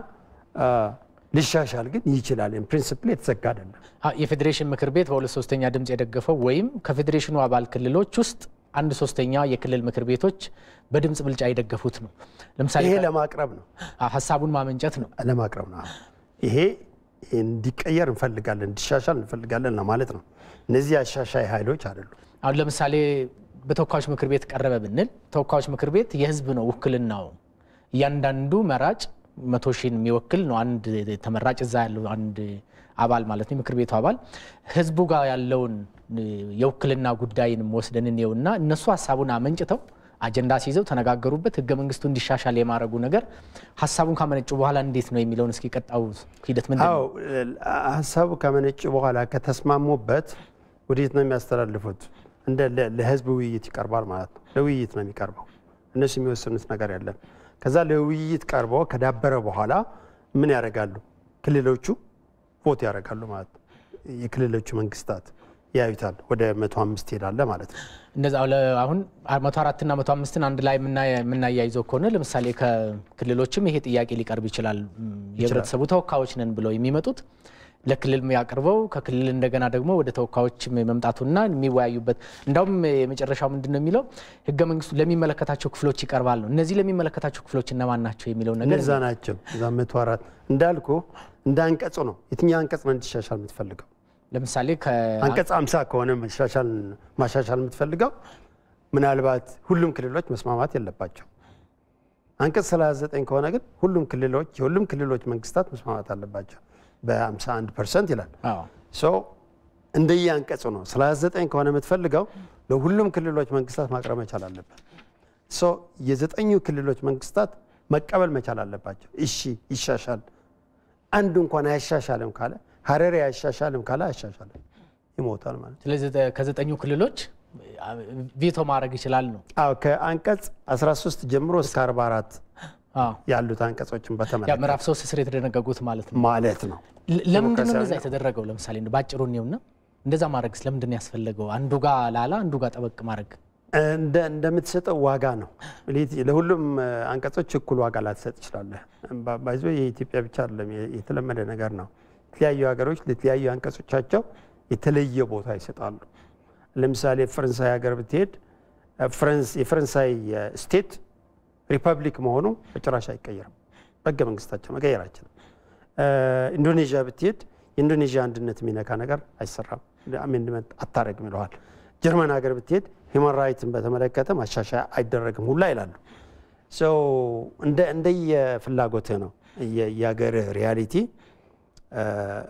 ሊሻሻል ግን ይችላል። ፕሪንስፕል የተዘጋ አይደለም። የፌዴሬሽን ምክር ቤት በሁለት ሶስተኛ ድምፅ የደገፈው ወይም ከፌዴሬሽኑ አባል ክልሎች ውስጥ አንድ ሶስተኛ የክልል ምክር ቤቶች በድምፅ ብልጫ የደገፉት ነው። ለምሳሌ ይሄ ለማቅረብ ነው፣ ሀሳቡን ማመንጨት ነው። ለማቅረብ ነው። ይሄ እንዲቀየር እንፈልጋለን፣ እንዲሻሻል እንፈልጋለን ለማለት ነው። እነዚህ አሻሻይ ኃይሎች አይደሉም። አሁን ለምሳሌ በተወካዮች ምክር ቤት ቀረበ ብንል ተወካዮች ምክር ቤት የህዝብ ነው ውክልናው። እያንዳንዱ መራጭ መቶ ሺህን የሚወክል ነው። አንድ ተመራጭ እዛ ያለው አንድ አባል ማለት ነው የምክር ቤቱ አባል ህዝቡ ጋር ያለውን የውክልና ጉዳይንም ወስደን እንየውና እነሱ ሀሳቡን አመንጭተው አጀንዳ ሲይዘው ተነጋገሩበት። ህገ መንግስቱ እንዲሻሻል የማድረጉ ነገር ሀሳቡን ካመነጩ በኋላ እንዴት ነው የሚለውን እስኪ ቀጣው ሂደት ምንድን ነው? ሀሳቡ ከመነጩ በኋላ ከተስማሙበት ወዴት ነው የሚያስተላልፉት? እንደ ለህዝብ ውይይት ይቀርባል ማለት ነው። ለውይይት ነው የሚቀርበው። እነሱ የሚወስኑት ነገር ያለን ከዛ ለውይይት ቀርቦ ከዳበረ በኋላ ምን ያደርጋሉ? ክልሎቹ ቮት ያደርጋሉ ማለት ነው። የክልሎቹ መንግስታት ያዩታል። ወደ መቶ አምስት ይሄዳለ ማለት ነው። እንደዛ አሁን መቶ አራትና መቶ አምስትን አንድ ላይ የምናያይዘው ከሆነ ለምሳሌ ከክልሎችም ይሄ ጥያቄ ሊቀርብ ይችላል። የህብረተሰቡ ተወካዮች ነን ብለው የሚመጡት ለክልል ያቅርበው ከክልል እንደገና ደግሞ ወደ ተወካዮች መምጣቱና የሚወያዩበት እንዳውም የመጨረሻው ምንድን ነው የሚለው ህገ መንግስቱ ለሚመለከታቸው ክፍሎች ይቀርባል ነው። እነዚህ ለሚመለከታቸው ክፍሎች እነማን ናቸው የሚለው ነገር እነዛ ናቸው። እዛ መቶ አራት እንዳልኩ እንደ አንቀጹ ነው። የትኛው አንቀጽ ነው እንዲሻሻል የምትፈልገው? ለምሳሌ አንቀጽ አምሳ ከሆነ ማሻሻል የምትፈልገው ምናልባት ሁሉም ክልሎች መስማማት የለባቸው። አንቀጽ 39 ከሆነ ግን ሁሉም ክልሎች የሁሉም ክልሎች መንግስታት መስማማት አለባቸው በ51 ፐርሰንት ይላል። እንደየ አንቀጹ ነው። 39 ከሆነ የምትፈልገው ለሁሉም ክልሎች መንግስታት ማቅረብ መቻል አለበት። የዘጠኙ ክልሎች መንግስታት መቀበል መቻል አለባቸው። እሺ ይሻሻል። አንዱ እንኳን አያሻሻልም ካለ ሀረሪ አያሻሻልም ካለ አያሻሻልም፣ ይሞታል ማለት። ስለዚህ ከዘጠኙ ክልሎች ቪቶ ማድረግ ይችላል ነው። አዎ ከአንቀጽ 13 ጀምሮ እስከ 44 አዎ ያሉት አንቀጾችን ያ በተመለከተ ምዕራፍ ሶስት ስር የተደነገጉት ማለት ነው። ማለት ነው። ለ- ለምንድን ነው እንደዛ ዲሞክራሲያዊ የተደረገው? ለምሳሌ እንደው ባጭሩ እኔውና እንደዛ ማድረግ ስለምንድን ነው ያስፈለገው? አንዱ ጋር ላላ አንዱ ጋር ጠበቅ ማድረግ እንደ እንደምትሰጠው ዋጋ ነው። ሌት- ለሁሉም እ፣ አንቀጾች እኩል ዋጋ ላትሰጥ ትችላለህ። ባ- ባይዞ የኢትዮጵያ ብቻ አይደለም፣ የ- የተለመደ ነገር ነው። የተለያዩ ሀገሮች ለተለያዩ አንቀጾቻቸው የተለየ ቦታ ይሰጣሉ። ለምሳሌ ፈረንሳይ ሀገር ብትሄድ እ፣ ፈረንስ- የፈረንሳይ እ፣ ስቴት ሪፐብሊክ መሆኑ በጭራሽ አይቀየርም። በህገ መንግስታቸው መቀየር አይችልም። እ፣ ኢንዶኔዥያ ብትሄድ የኢንዶኔዥያ አንድነት የሚነካ ነገር አይሰራም፣ አሜንድመንት አታረግም ይለዋል። ጀርመን ሀገር ብትሄድ ሂውማን ራይትን በተመለከተ ማሻሻያ አይደረግም ሁላ ይላሉ። ሰው እንደ እንደየፍላጎትህ ነው የ- የሀገርህ ሪያሊቲ እ፣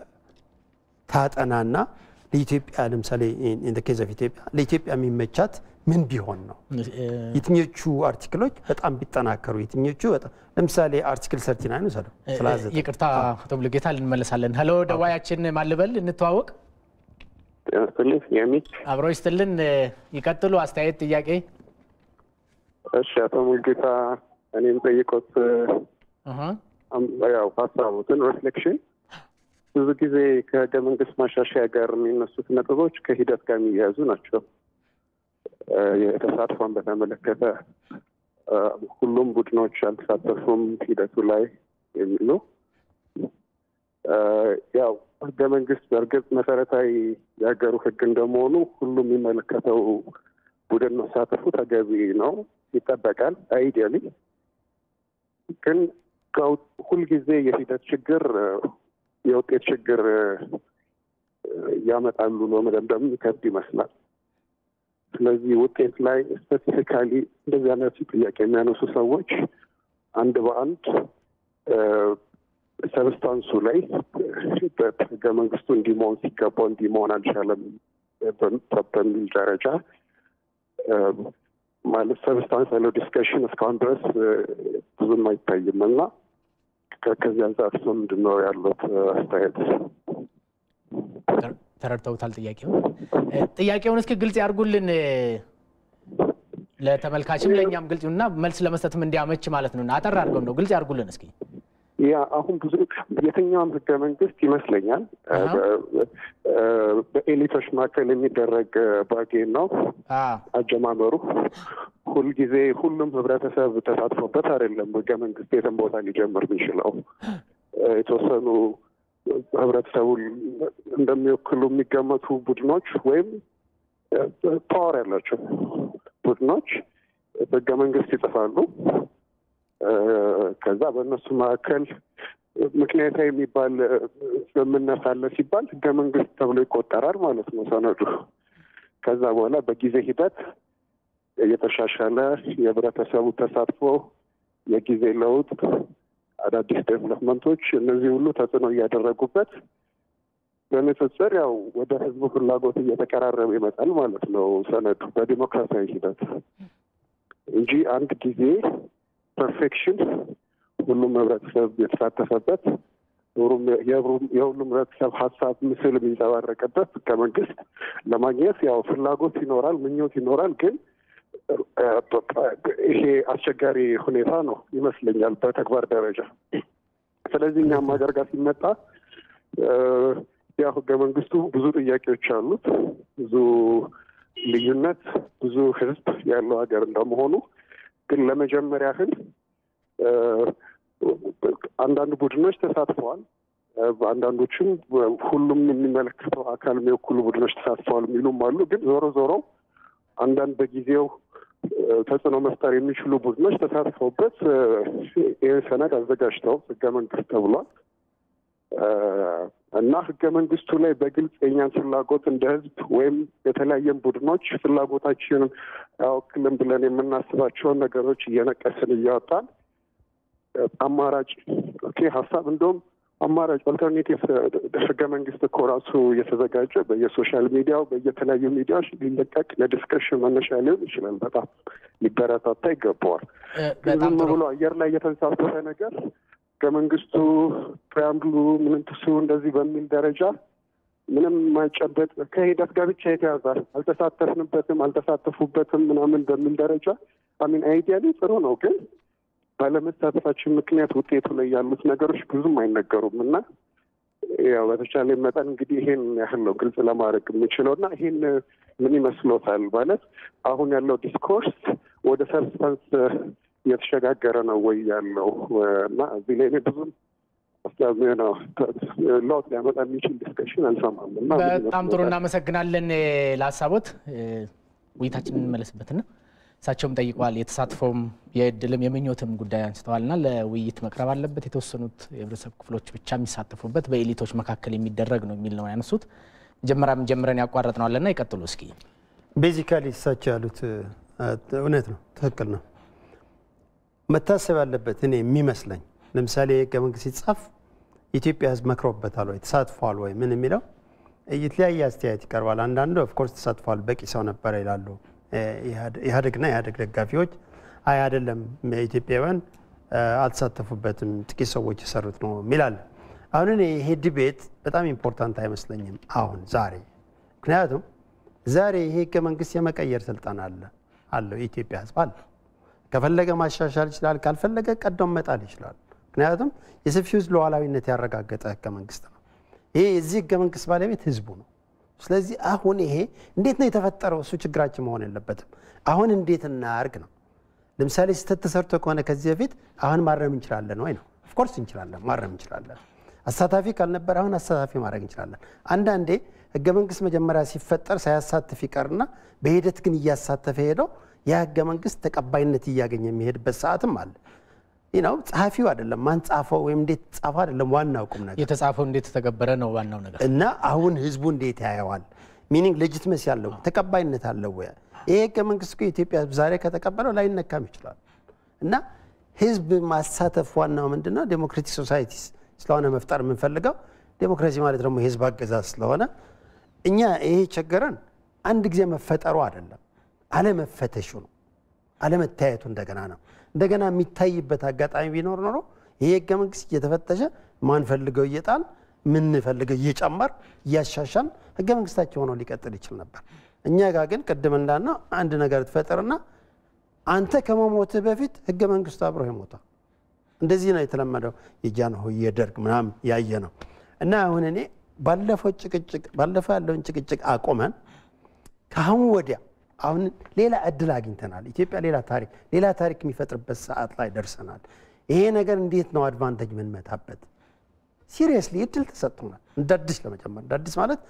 ታጠናና ለኢትዮጵያ ለምሳሌ ኢን ኬዝ ኦፍ ኢትዮጵያ ለኢትዮጵያ የሚመቻት ምን ቢሆን ነው እ፣ የትኞቹ አርቲክሎች በጣም ቢጠናከሩ የትኞቹ በጣም ለምሳሌ አርቲክል ሰርቲ ናይን ውሰደው ስላዘ ይቅርታ አቶ ሙሉጌታ ልንመለሳለን። ሄሎ ደዋያችን ማልበል እንተዋወቅ። ጤና ይስጥልኝ የሚ አብሮ ይስጥልን። ይቀጥሉ። አስተያየት፣ ጥያቄ። እሺ አቶ ሙልጌታ እኔ የምጠይቆት እህ፣ አም- ያው ሀሳቡትን ሪፍሌክሽን ብዙ ጊዜ ከህገ መንግስት ማሻሻያ ጋር የሚነሱት ነጥቦች ከሂደት ጋር የሚያያዙ ናቸው። እ፣ የተሳትፎን በተመለከተ እ፣ ሁሉም ቡድኖች አልተሳተፉም ሂደቱ ላይ የሚሉ እ፣ ያው ህገ መንግስት በእርግጥ መሰረታዊ የሀገሩ ህግ እንደመሆኑ ሁሉም የሚመለከተው ቡድን መሳተፉ ተገቢ ነው፣ ይጠበቃል። አይዲያሊ ግን ከው- ሁልጊዜ የሂደት ችግር እ፣ የውጤት ችግር እ፣ ያመጣሉ ብሎ መደምደም ይከብድ ይመስላል። ስለዚህ ውጤት ላይ ስፔሲፊካሊ እንደዚህ አይነት ጥያቄ የሚያነሱ ሰዎች አንድ በአንድ እ፣ ሰብስታንሱ ላይ በህገ መንግስቱ እንዲህ መሆን ሲገባው እንዲህ መሆን አልቻለም በ- በሚል ደረጃ እ፣ ማለት ሰብስታንስ ያለው ዲስከሽን እስካሁን ድረስ እ፣ ብዙም አይታይም እና ከ- ከዚህ አንጻር እሱ ምንድን ነው ያሉት አስተያየት? ተረ- ተረድተውታል ጥያቄውን? እ፣ ጥያቄውን እስኪ ግልጽ ያድርጉልን እ፣ ለተመልካችም ለእኛም ግልጽ እና መልስ ለመስጠትም እንዲያመች ማለት ነው። እና አጠር አድርገው ነው ግልጽ ያድርጉልን እስኪ። ያ አሁን ብዙ የትኛውም ህገ መንግስት ይመስለኛል እ፣ አሃ። እ፣ በኤሊቶች መካከል የሚደረግ ባጌን ነው አ፣ አጀማመሩ ሁልጊዜ ሁሉም ህብረተሰብ ተሳትፎበት አይደለም ህገ መንግስት የትም ቦታ ሊጀምር የሚችለው እ፣ የተወሰኑ ህብረተሰቡን እንደሚወክሉ የሚገመቱ ቡድኖች ወይም ፓወር ያላቸው ቡድኖች ህገ መንግስት ይጽፋሉ። እ፣ ከዛ በእነሱ መካከል ምክንያታዊ የሚባል እ፣ ስምምነት አለ ሲባል ህገ መንግስት ተብሎ ይቆጠራል ማለት ነው ሰነዱ። ከዛ በኋላ በጊዜ ሂደት የተሻሻለ የህብረተሰቡ ተሳትፎ፣ የጊዜ ለውጥ፣ አዳዲስ ዴቨሎፕመንቶች እነዚህ ሁሉ ተጽዕኖ እያደረጉበት በንጽጽር ያው ወደ ህዝቡ ፍላጎት እየተቀራረበ ይመጣል ማለት ነው ሰነዱ በዲሞክራሲያዊ ሂደት እንጂ አንድ ጊዜ ፐርፌክሽን ሁሉም ህብረተሰብ የተሳተፈበት ሁሉም የሁሉም- የሁሉም ህብረተሰብ ሀሳብ ምስል የሚንጸባረቅበት ህገ መንግስት ለማግኘት ያው ፍላጎት ይኖራል፣ ምኞት ይኖራል። ግን እ፣ ይሄ አስቸጋሪ ሁኔታ ነው ይመስለኛል በተግባር ደረጃ። ስለዚህ እኛም ሀገር ጋር ሲመጣ እ፣ ያው ህገ መንግስቱ ብዙ ጥያቄዎች አሉት፣ ብዙ ልዩነት፣ ብዙ ህዝብ ያለው ሀገር እንደመሆኑ ግን ለመጀመሪያ ያህል እ፣ አንዳንድ ቡድኖች ተሳትፈዋል። እ፣ አንዳንዶችም ሁሉም የሚመለከተው አካል የሚወክሉ ቡድኖች ተሳትፈዋል የሚሉም አሉ። ግን ዞሮ ዞሮ አንዳንድ በጊዜው እ፣ ተጽዕኖ መፍጠር የሚችሉ ቡድኖች ተሳትፈውበት እ፣ ይህን ሰነድ አዘጋጅተው ህገ መንግስት ተብሏል እ፣ እና ህገ መንግስቱ ላይ በግልጽ የኛን ፍላጎት እንደ ህዝብ ወይም የተለያየን ቡድኖች ፍላጎታችንን አያወክልም ብለን የምናስባቸውን ነገሮች እየነቀስን እያወጣን አማራጭ ኦኬ ሀሳብ እንደውም አማራጭ ኦልተርኔቲቭ ህገ መንግስት እኮ ራሱ እየተዘጋጀ በየሶሻል ሚዲያው በየተለያዩ ሚዲያዎች ሊለቀቅ ለዲስከሽን መነሻ ሊሆን ይችላል። በጣም ሊበረታታ ይገባዋል። እ፣ ግን በጣም ዝም ጥሩ ብሎ አየር ላይ የተንሳፈፈ ነገር ህገ መንግስቱ ፕሪያምብሉ ምንትሱ እንደዚህ በሚል ደረጃ ምንም የማይጨበጥ ከሂደት ጋር ብቻ የተያዘ አልተሳተፍንበትም፣ አልተሳተፉበትም ምናምን በሚል ደረጃ አሚን አይዲያሊ ጥሩ ነው፣ ግን ባለመሳተፋችን ምክንያት ውጤቱ ላይ ያሉት ነገሮች ብዙም አይነገሩም እና ያው በተቻለ መጠን እንግዲህ ይሄን ያህል ነው ግልጽ ለማድረግ የምችለው እና ይሄን ምን ይመስሎታል ማለት አሁን ያለው ዲስኮርስ ወደ ሰብስታንስ እየተሸጋገረ ነው ወይ ያለው እና እዚህ ላይ እኔ ብዙም ነው ለውጥ ሊያመጣ የሚችል ዲስከሽን አልሰማም እና በጣም ጥሩ እናመሰግናለን ለሀሳቦት። ውይይታችን እንመለስበትና እሳቸውም ጠይቀዋል። የተሳትፎም የእድልም የምኞትም ጉዳይ አንስተዋልና ለውይይት መቅረብ አለበት። የተወሰኑት የህብረተሰብ ክፍሎች ብቻ የሚሳተፉበት በኤሊቶች መካከል የሚደረግ ነው የሚል ነው ያነሱት። መጀመሪያም ጀምረን ያቋረጥ ነው አለና ይቀጥሉ እስኪ። ቤዚካሊ እሳቸው ያሉት እውነት ነው፣ ትክክል ነው። መታሰብ ያለበት እኔ የሚመስለኝ ለምሳሌ የህገ መንግስት ሲጻፍ የኢትዮጵያ ህዝብ መክሮበታል ወይ ተሳትፏል ወይ ምን የሚለው የተለያየ አስተያየት ይቀርባል። አንዳንዱ ኦፍኮርስ ተሳትፏል፣ በቂ ሰው ነበረ ይላሉ ኢህአዴግና ኢህአዴግ ደጋፊዎች። አይ አይደለም ኢትዮጵያውያን አልተሳተፉበትም፣ ጥቂት ሰዎች የሰሩት ነው የሚላል። አሁን እኔ ይሄ ዲቤት በጣም ኢምፖርታንት አይመስለኝም አሁን ዛሬ። ምክንያቱም ዛሬ ይሄ ህገ መንግስት የመቀየር ስልጣን አለ አለው የኢትዮጵያ ህዝብ አለ። ከፈለገ ማሻሻል ይችላል፣ ካልፈለገ ቀደም መጣል ይችላል። ምክንያቱም የሰፊው ህዝብ ሉዓላዊነት ያረጋገጠ ህገ መንግስት ነው። ይሄ የዚህ ህገ መንግስት ባለቤት ህዝቡ ነው። ስለዚህ አሁን ይሄ እንዴት ነው የተፈጠረው? እሱ ችግራችን መሆን የለበትም። አሁን እንዴት እናርግ ነው። ለምሳሌ ስህተት ተሰርቶ ከሆነ ከዚህ በፊት አሁን ማረም እንችላለን ወይ ነው? ኦፍኮርስ እንችላለን፣ ማረም እንችላለን። አሳታፊ ካልነበር አሁን አሳታፊ ማድረግ እንችላለን። አንዳንዴ ህገ መንግስት መጀመሪያ ሲፈጠር ሳያሳትፍ ይቀርና በሂደት ግን እያሳተፈ ሄደው ያ ህገ መንግስት ተቀባይነት እያገኘ የሚሄድበት ሰዓትም አለ። ነው ጸሐፊው አይደለም ማን ጻፈው ወይም እንዴት ጻፈው አይደለም ዋናው ቁም ነገር የተጻፈው እንዴት ተገበረ ነው ዋናው ነገር። እና አሁን ህዝቡ እንዴት ያየዋል? ሚኒንግ ሌጂትመሲ አለው ተቀባይነት አለው ወይ? ይሄ ህገ መንግስት እኮ የኢትዮጵያ ህዝብ ዛሬ ከተቀበለው ላይነካም ይችላል። እና ህዝብ ማሳተፍ ዋናው ምንድን ነው? ዴሞክራቲክ ሶሳይቲ ስለሆነ መፍጠር የምንፈልገው ዴሞክራሲ ማለት ደግሞ የህዝብ አገዛዝ ስለሆነ እኛ ይሄ ቸገረን አንድ ጊዜ መፈጠሩ አይደለም አለመፈተሹ ነው፣ አለመታየቱ እንደገና ነው። እንደገና የሚታይበት አጋጣሚ ቢኖር ኖሮ ይሄ ህገ መንግስት እየተፈተሸ ማንፈልገው እየጣል ምንፈልገው እየጨመር እያሻሻል ህገ መንግስታቸው ሆኖ ሊቀጥል ይችል ነበር። እኛ ጋር ግን ቅድም እንዳልነው አንድ ነገር ትፈጥርና አንተ ከመሞትህ በፊት ህገ መንግስቱ አብሮ ይሞታል። እንደዚህ ነው የተለመደው የጃንሆይ የደርግ ምናምን ያየ ነው እና አሁን እኔ ባለፈው ጭቅጭቅ ባለፈው ያለውን ጭቅጭቅ አቁመን ከአሁን ወዲያ አሁን ሌላ እድል አግኝተናል። ኢትዮጵያ ሌላ ታሪክ ሌላ ታሪክ የሚፈጥርበት ሰዓት ላይ ደርሰናል። ይሄ ነገር እንዴት ነው አድቫንቴጅ የምንመታበት? ሲሪየስሊ እድል ተሰጥቶናል። እንደ አዲስ ለመጨመር እንደ አዲስ ማለት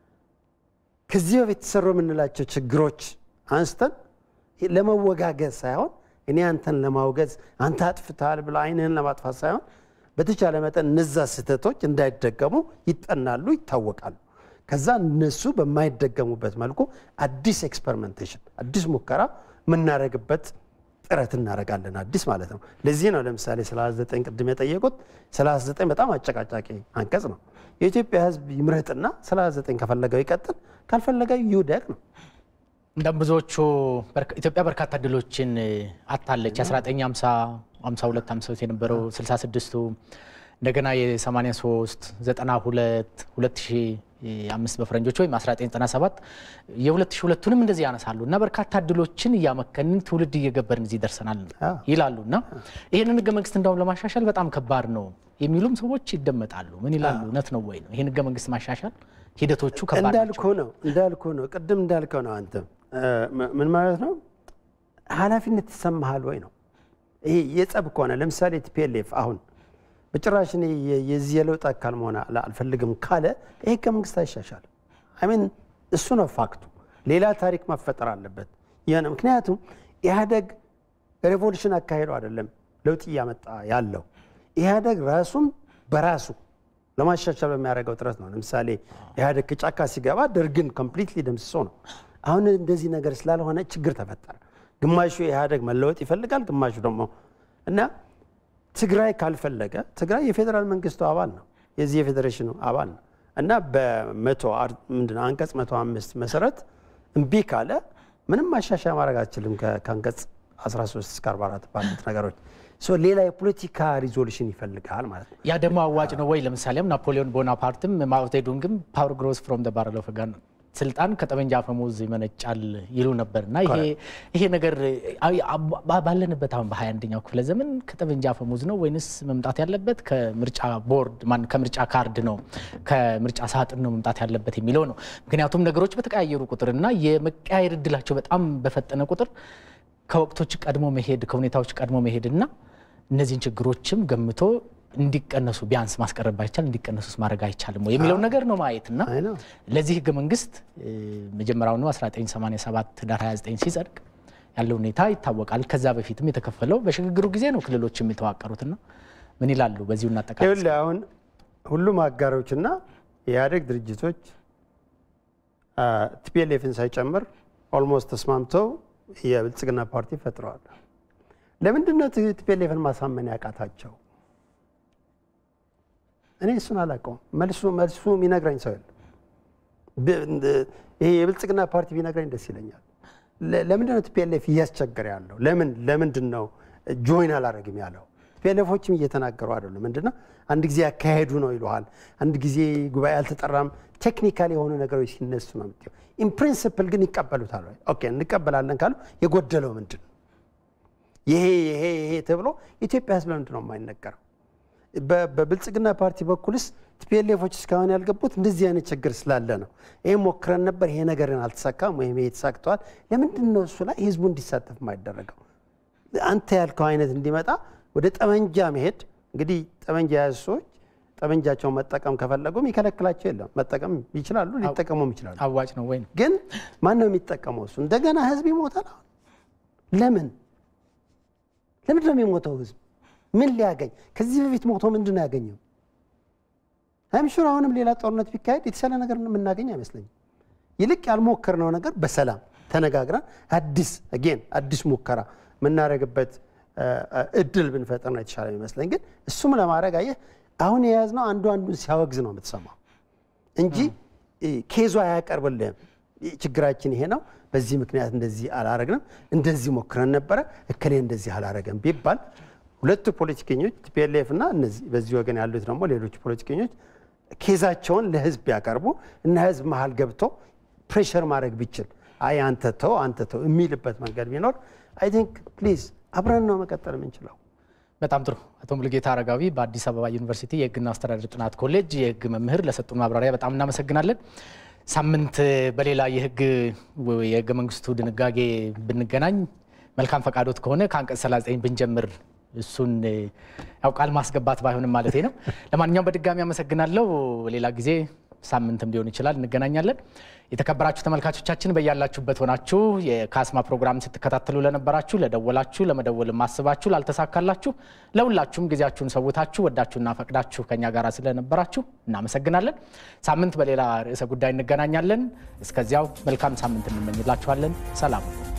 ከዚህ በፊት የተሰሩ የምንላቸው ችግሮች አንስተን ለመወጋገዝ ሳይሆን እኔ አንተን ለማውገዝ አንተ አጥፍተሃል ብለ አይንህን ለማጥፋት ሳይሆን በተቻለ መጠን እነዛ ስህተቶች እንዳይደገሙ ይጠናሉ፣ ይታወቃሉ። ከዛ እነሱ በማይደገሙበት መልኩ አዲስ ኤክስፐሪመንቴሽን አዲስ ሙከራ የምናደርግበት ጥረት እናደርጋለን። አዲስ ማለት ነው። ለዚህ ነው ለምሳሌ 39 ቅድም የጠየቁት 39 በጣም አጨቃጫቂ አንቀጽ ነው። የኢትዮጵያ ሕዝብ ይምረጥና 39 ከፈለገው ይቀጥል፣ ካልፈለገው ይውደቅ ነው። እንደም ብዙዎቹ ኢትዮጵያ በርካታ ድሎችን አታለች። 1950 52 53 የነበረው 66ቱ እንደገና የ83 92 2005 በፈረንጆች ወይም 1997 የ2002ቱንም እንደዚህ ያነሳሉ እና በርካታ እድሎችን እያመከንን ትውልድ እየገበርን እዚህ ደርሰናል ይላሉ እና ይህንን ህገ መንግስት እንዳውም ለማሻሻል በጣም ከባድ ነው የሚሉም ሰዎች ይደመጣሉ። ምን ይላሉ? እውነት ነው ወይ ነው ይህን ህገ መንግስት ማሻሻል ሂደቶቹ ከባድ እንዳልኩ ነው እንዳልኩ ነው ቅድም እንዳልከው ነው። አንተ ምን ማለት ነው ኃላፊነት ይሰማሃል ወይ ነው ይሄ የጸብ ከሆነ ለምሳሌ ቲፒኤልኤፍ አሁን በጭራሽ እኔ የዚህ የለውጥ አካል መሆን አልፈልግም ካለ ይሄ ህገ መንግስት አይሻሻልም። አሚን እሱ ነው ፋክቱ። ሌላ ታሪክ መፈጠር አለበት። ይህ ምክንያቱም ኢህአደግ ሬቮሉሽን አካሄዱ አይደለም ለውጥ እያመጣ ያለው ኢህአደግ ራሱን በራሱ ለማሻሻል በሚያደርገው ጥረት ነው። ለምሳሌ ኢህአደግ ከጫካ ሲገባ ደርግን ኮምፕሊትሊ ደምስሶ ነው። አሁን እንደዚህ ነገር ስላልሆነ ችግር ተፈጠረ። ግማሹ ኢህአደግ መለወጥ ይፈልጋል፣ ግማሹ ደግሞ እና ትግራይ ካልፈለገ ትግራይ የፌዴራል መንግስቱ አባል ነው፣ የዚህ የፌዴሬሽኑ አባል ነው እና በመቶ ምንድን ነው አንቀጽ መቶ አምስት መሰረት እምቢ ካለ ምንም ማሻሻያ ማድረግ አትችልም ከአንቀጽ 13 እስከ 44 ባሉት ነገሮች። ሌላ የፖለቲካ ሪዞሉሽን ይፈልጋል ማለት ነው። ያ ደግሞ አዋጭ ነው ወይ? ለምሳሌም ናፖሊዮን ቦናፓርትም ማኦዜዱንግም ፓወር ግሮስ ፍሮም ባረል ኦፍ ጋን ስልጣን ከጠመንጃ አፈሙዝ ይመነጫል ይሉ ነበር እና ይሄ ነገር ባለንበት አሁን በሀያ አንደኛው ክፍለ ዘመን ከጠመንጃ አፈሙዝ ነው ወይንስ መምጣት ያለበት ከምርጫ ቦርድ ማን ከምርጫ ካርድ ነው ከምርጫ ሳጥን ነው መምጣት ያለበት የሚለው ነው። ምክንያቱም ነገሮች በተቀያየሩ ቁጥር እና የመቀያየር እድላቸው በጣም በፈጠነ ቁጥር ከወቅቶች ቀድሞ መሄድ ከሁኔታዎች ቀድሞ መሄድ እና እነዚህን ችግሮችም ገምቶ እንዲቀነሱ ቢያንስ ማስቀረብ ባይቻል እንዲቀነሱስ ማድረግ አይቻልም ወይ የሚለውን ነገር ነው ማየት እና ለዚህ ህገ መንግስት መጀመሪያውኑ 1987 ዳር 29 ሲጸድቅ ያለው ሁኔታ ይታወቃል። ከዛ በፊትም የተከፈለው በሽግግሩ ጊዜ ነው ክልሎችም የተዋቀሩትና ምን ይላሉ? በዚሁ እናጠቃል። አሁን ሁሉም አጋሮችና የኢህአዴግ ድርጅቶች ቲፒኤልኤፍን ሳይጨምር ኦልሞስት ተስማምተው የብልጽግና ፓርቲ ፈጥረዋል። ለምንድን ነው ቲፒኤልኤፍን ማሳመን ያቃታቸው? እኔ እሱን አላውቀውም። መልሱ መልሱ የሚነግረኝ ሰው የለም። ይሄ የብልጽግና ፓርቲ ቢነግረኝ ደስ ይለኛል። ለምንድን ነው ቲፒኤልኤፍ እያስቸገረ ያለው? ለምን ለምንድን ነው ጆይን አላደረግም ያለው? ቲፒኤልኤፎችም እየተናገሩ አይደለም። ምንድነው አንድ ጊዜ ያካሄዱ ነው ይለዋል፣ አንድ ጊዜ ጉባኤ አልተጠራም። ቴክኒካል የሆኑ ነገሮች ሲነሱ ነው የምትይው። ኢንፕሪንስፕል ግን ይቀበሉታል ወይ? ኦኬ እንቀበላለን ካሉ የጎደለው ምንድን ነው? ይሄ ይሄ ይሄ ተብሎ ኢትዮጵያ ህዝብ ለምንድን ነው የማይነገረው? በብልጽግና ፓርቲ በኩልስ ቲፒኤልኤፎች እስካሁን ያልገቡት እንደዚህ አይነት ችግር ስላለ ነው። ይህ ሞክረን ነበር፣ ይሄ ነገርን አልተሳካም፣ ወይም ይሄ ተሳክተዋል። ለምንድን ነው እሱ ላይ ህዝቡ እንዲሳተፍ የማይደረገው? አንተ ያልከው አይነት እንዲመጣ ወደ ጠመንጃ መሄድ እንግዲህ ጠመንጃ የያዙ ሰዎች ጠመንጃቸውን መጠቀም ከፈለጉ የሚከለክላቸው የለም። መጠቀም ይችላሉ፣ ሊጠቀሙም ይችላሉ። አዋጭ ነው ወይ? ግን ማን ነው የሚጠቀመው? እሱ እንደገና ህዝብ ይሞታል። ለምን ለምንድን ነው የሚሞተው ህዝብ? ምን ሊያገኝ? ከዚህ በፊት ሞቶ ምንድን ነው ያገኘው? አይምሹር አሁንም ሌላ ጦርነት ቢካሄድ የተሻለ ነገር የምናገኝ አይመስለኝም። ይልቅ ያልሞከርነው ነገር በሰላም ተነጋግረን አዲስ አጌን አዲስ ሙከራ የምናደርግበት እድል ብንፈጥር ነው የተሻለ የሚመስለኝ። ግን እሱም ለማድረግ አየህ አሁን የያዝነው አንዱ አንዱን ሲያወግዝ ነው የምትሰማው እንጂ ኬዙ አያቀርብልህም። ችግራችን ይሄ ነው፣ በዚህ ምክንያት እንደዚህ አላረግንም፣ እንደዚህ ሞክረን ነበረ፣ እከሌ እንደዚህ አላረገም ቢባል ሁለቱ ፖለቲከኞች ቲፒኤልኤፍ እና እነዚህ በዚህ ወገን ያሉት ደግሞ ሌሎች ፖለቲከኞች ኬዛቸውን ለህዝብ ያቀርቡ እና ህዝብ መሀል ገብቶ ፕሬሸር ማድረግ ቢችል አይ አንተ ተው አንተ ተው የሚልበት መንገድ ቢኖር አይ ቲንክ ፕሊዝ አብረን ነው መቀጠል የምንችለው። በጣም ጥሩ። አቶ ሙሉጌታ አረጋዊ በአዲስ አበባ ዩኒቨርሲቲ የህግና አስተዳደር ጥናት ኮሌጅ የህግ መምህር ለሰጡን ማብራሪያ በጣም እናመሰግናለን። ሳምንት በሌላ የህግ የህገ መንግስቱ ድንጋጌ ብንገናኝ መልካም ፈቃዶት ከሆነ ከአንቀጽ 39 ብንጀምር እሱን ያው ቃል ማስገባት ባይሆንም ማለት ነው። ለማንኛውም በድጋሚ አመሰግናለሁ። ሌላ ጊዜ ሳምንትም ሊሆን ይችላል እንገናኛለን። የተከበራችሁ ተመልካቾቻችን በያላችሁበት ሆናችሁ የካስማ ፕሮግራም ስትከታተሉ ለነበራችሁ፣ ለደወላችሁ፣ ለመደወል ማስባችሁ፣ ላልተሳካላችሁ፣ ለሁላችሁም ጊዜያችሁን ሰውታችሁ ወዳችሁና ፈቅዳችሁ ከኛ ጋር ስለነበራችሁ እናመሰግናለን። ሳምንት በሌላ ርዕሰ ጉዳይ እንገናኛለን። እስከዚያው መልካም ሳምንት እንመኝላችኋለን። ሰላም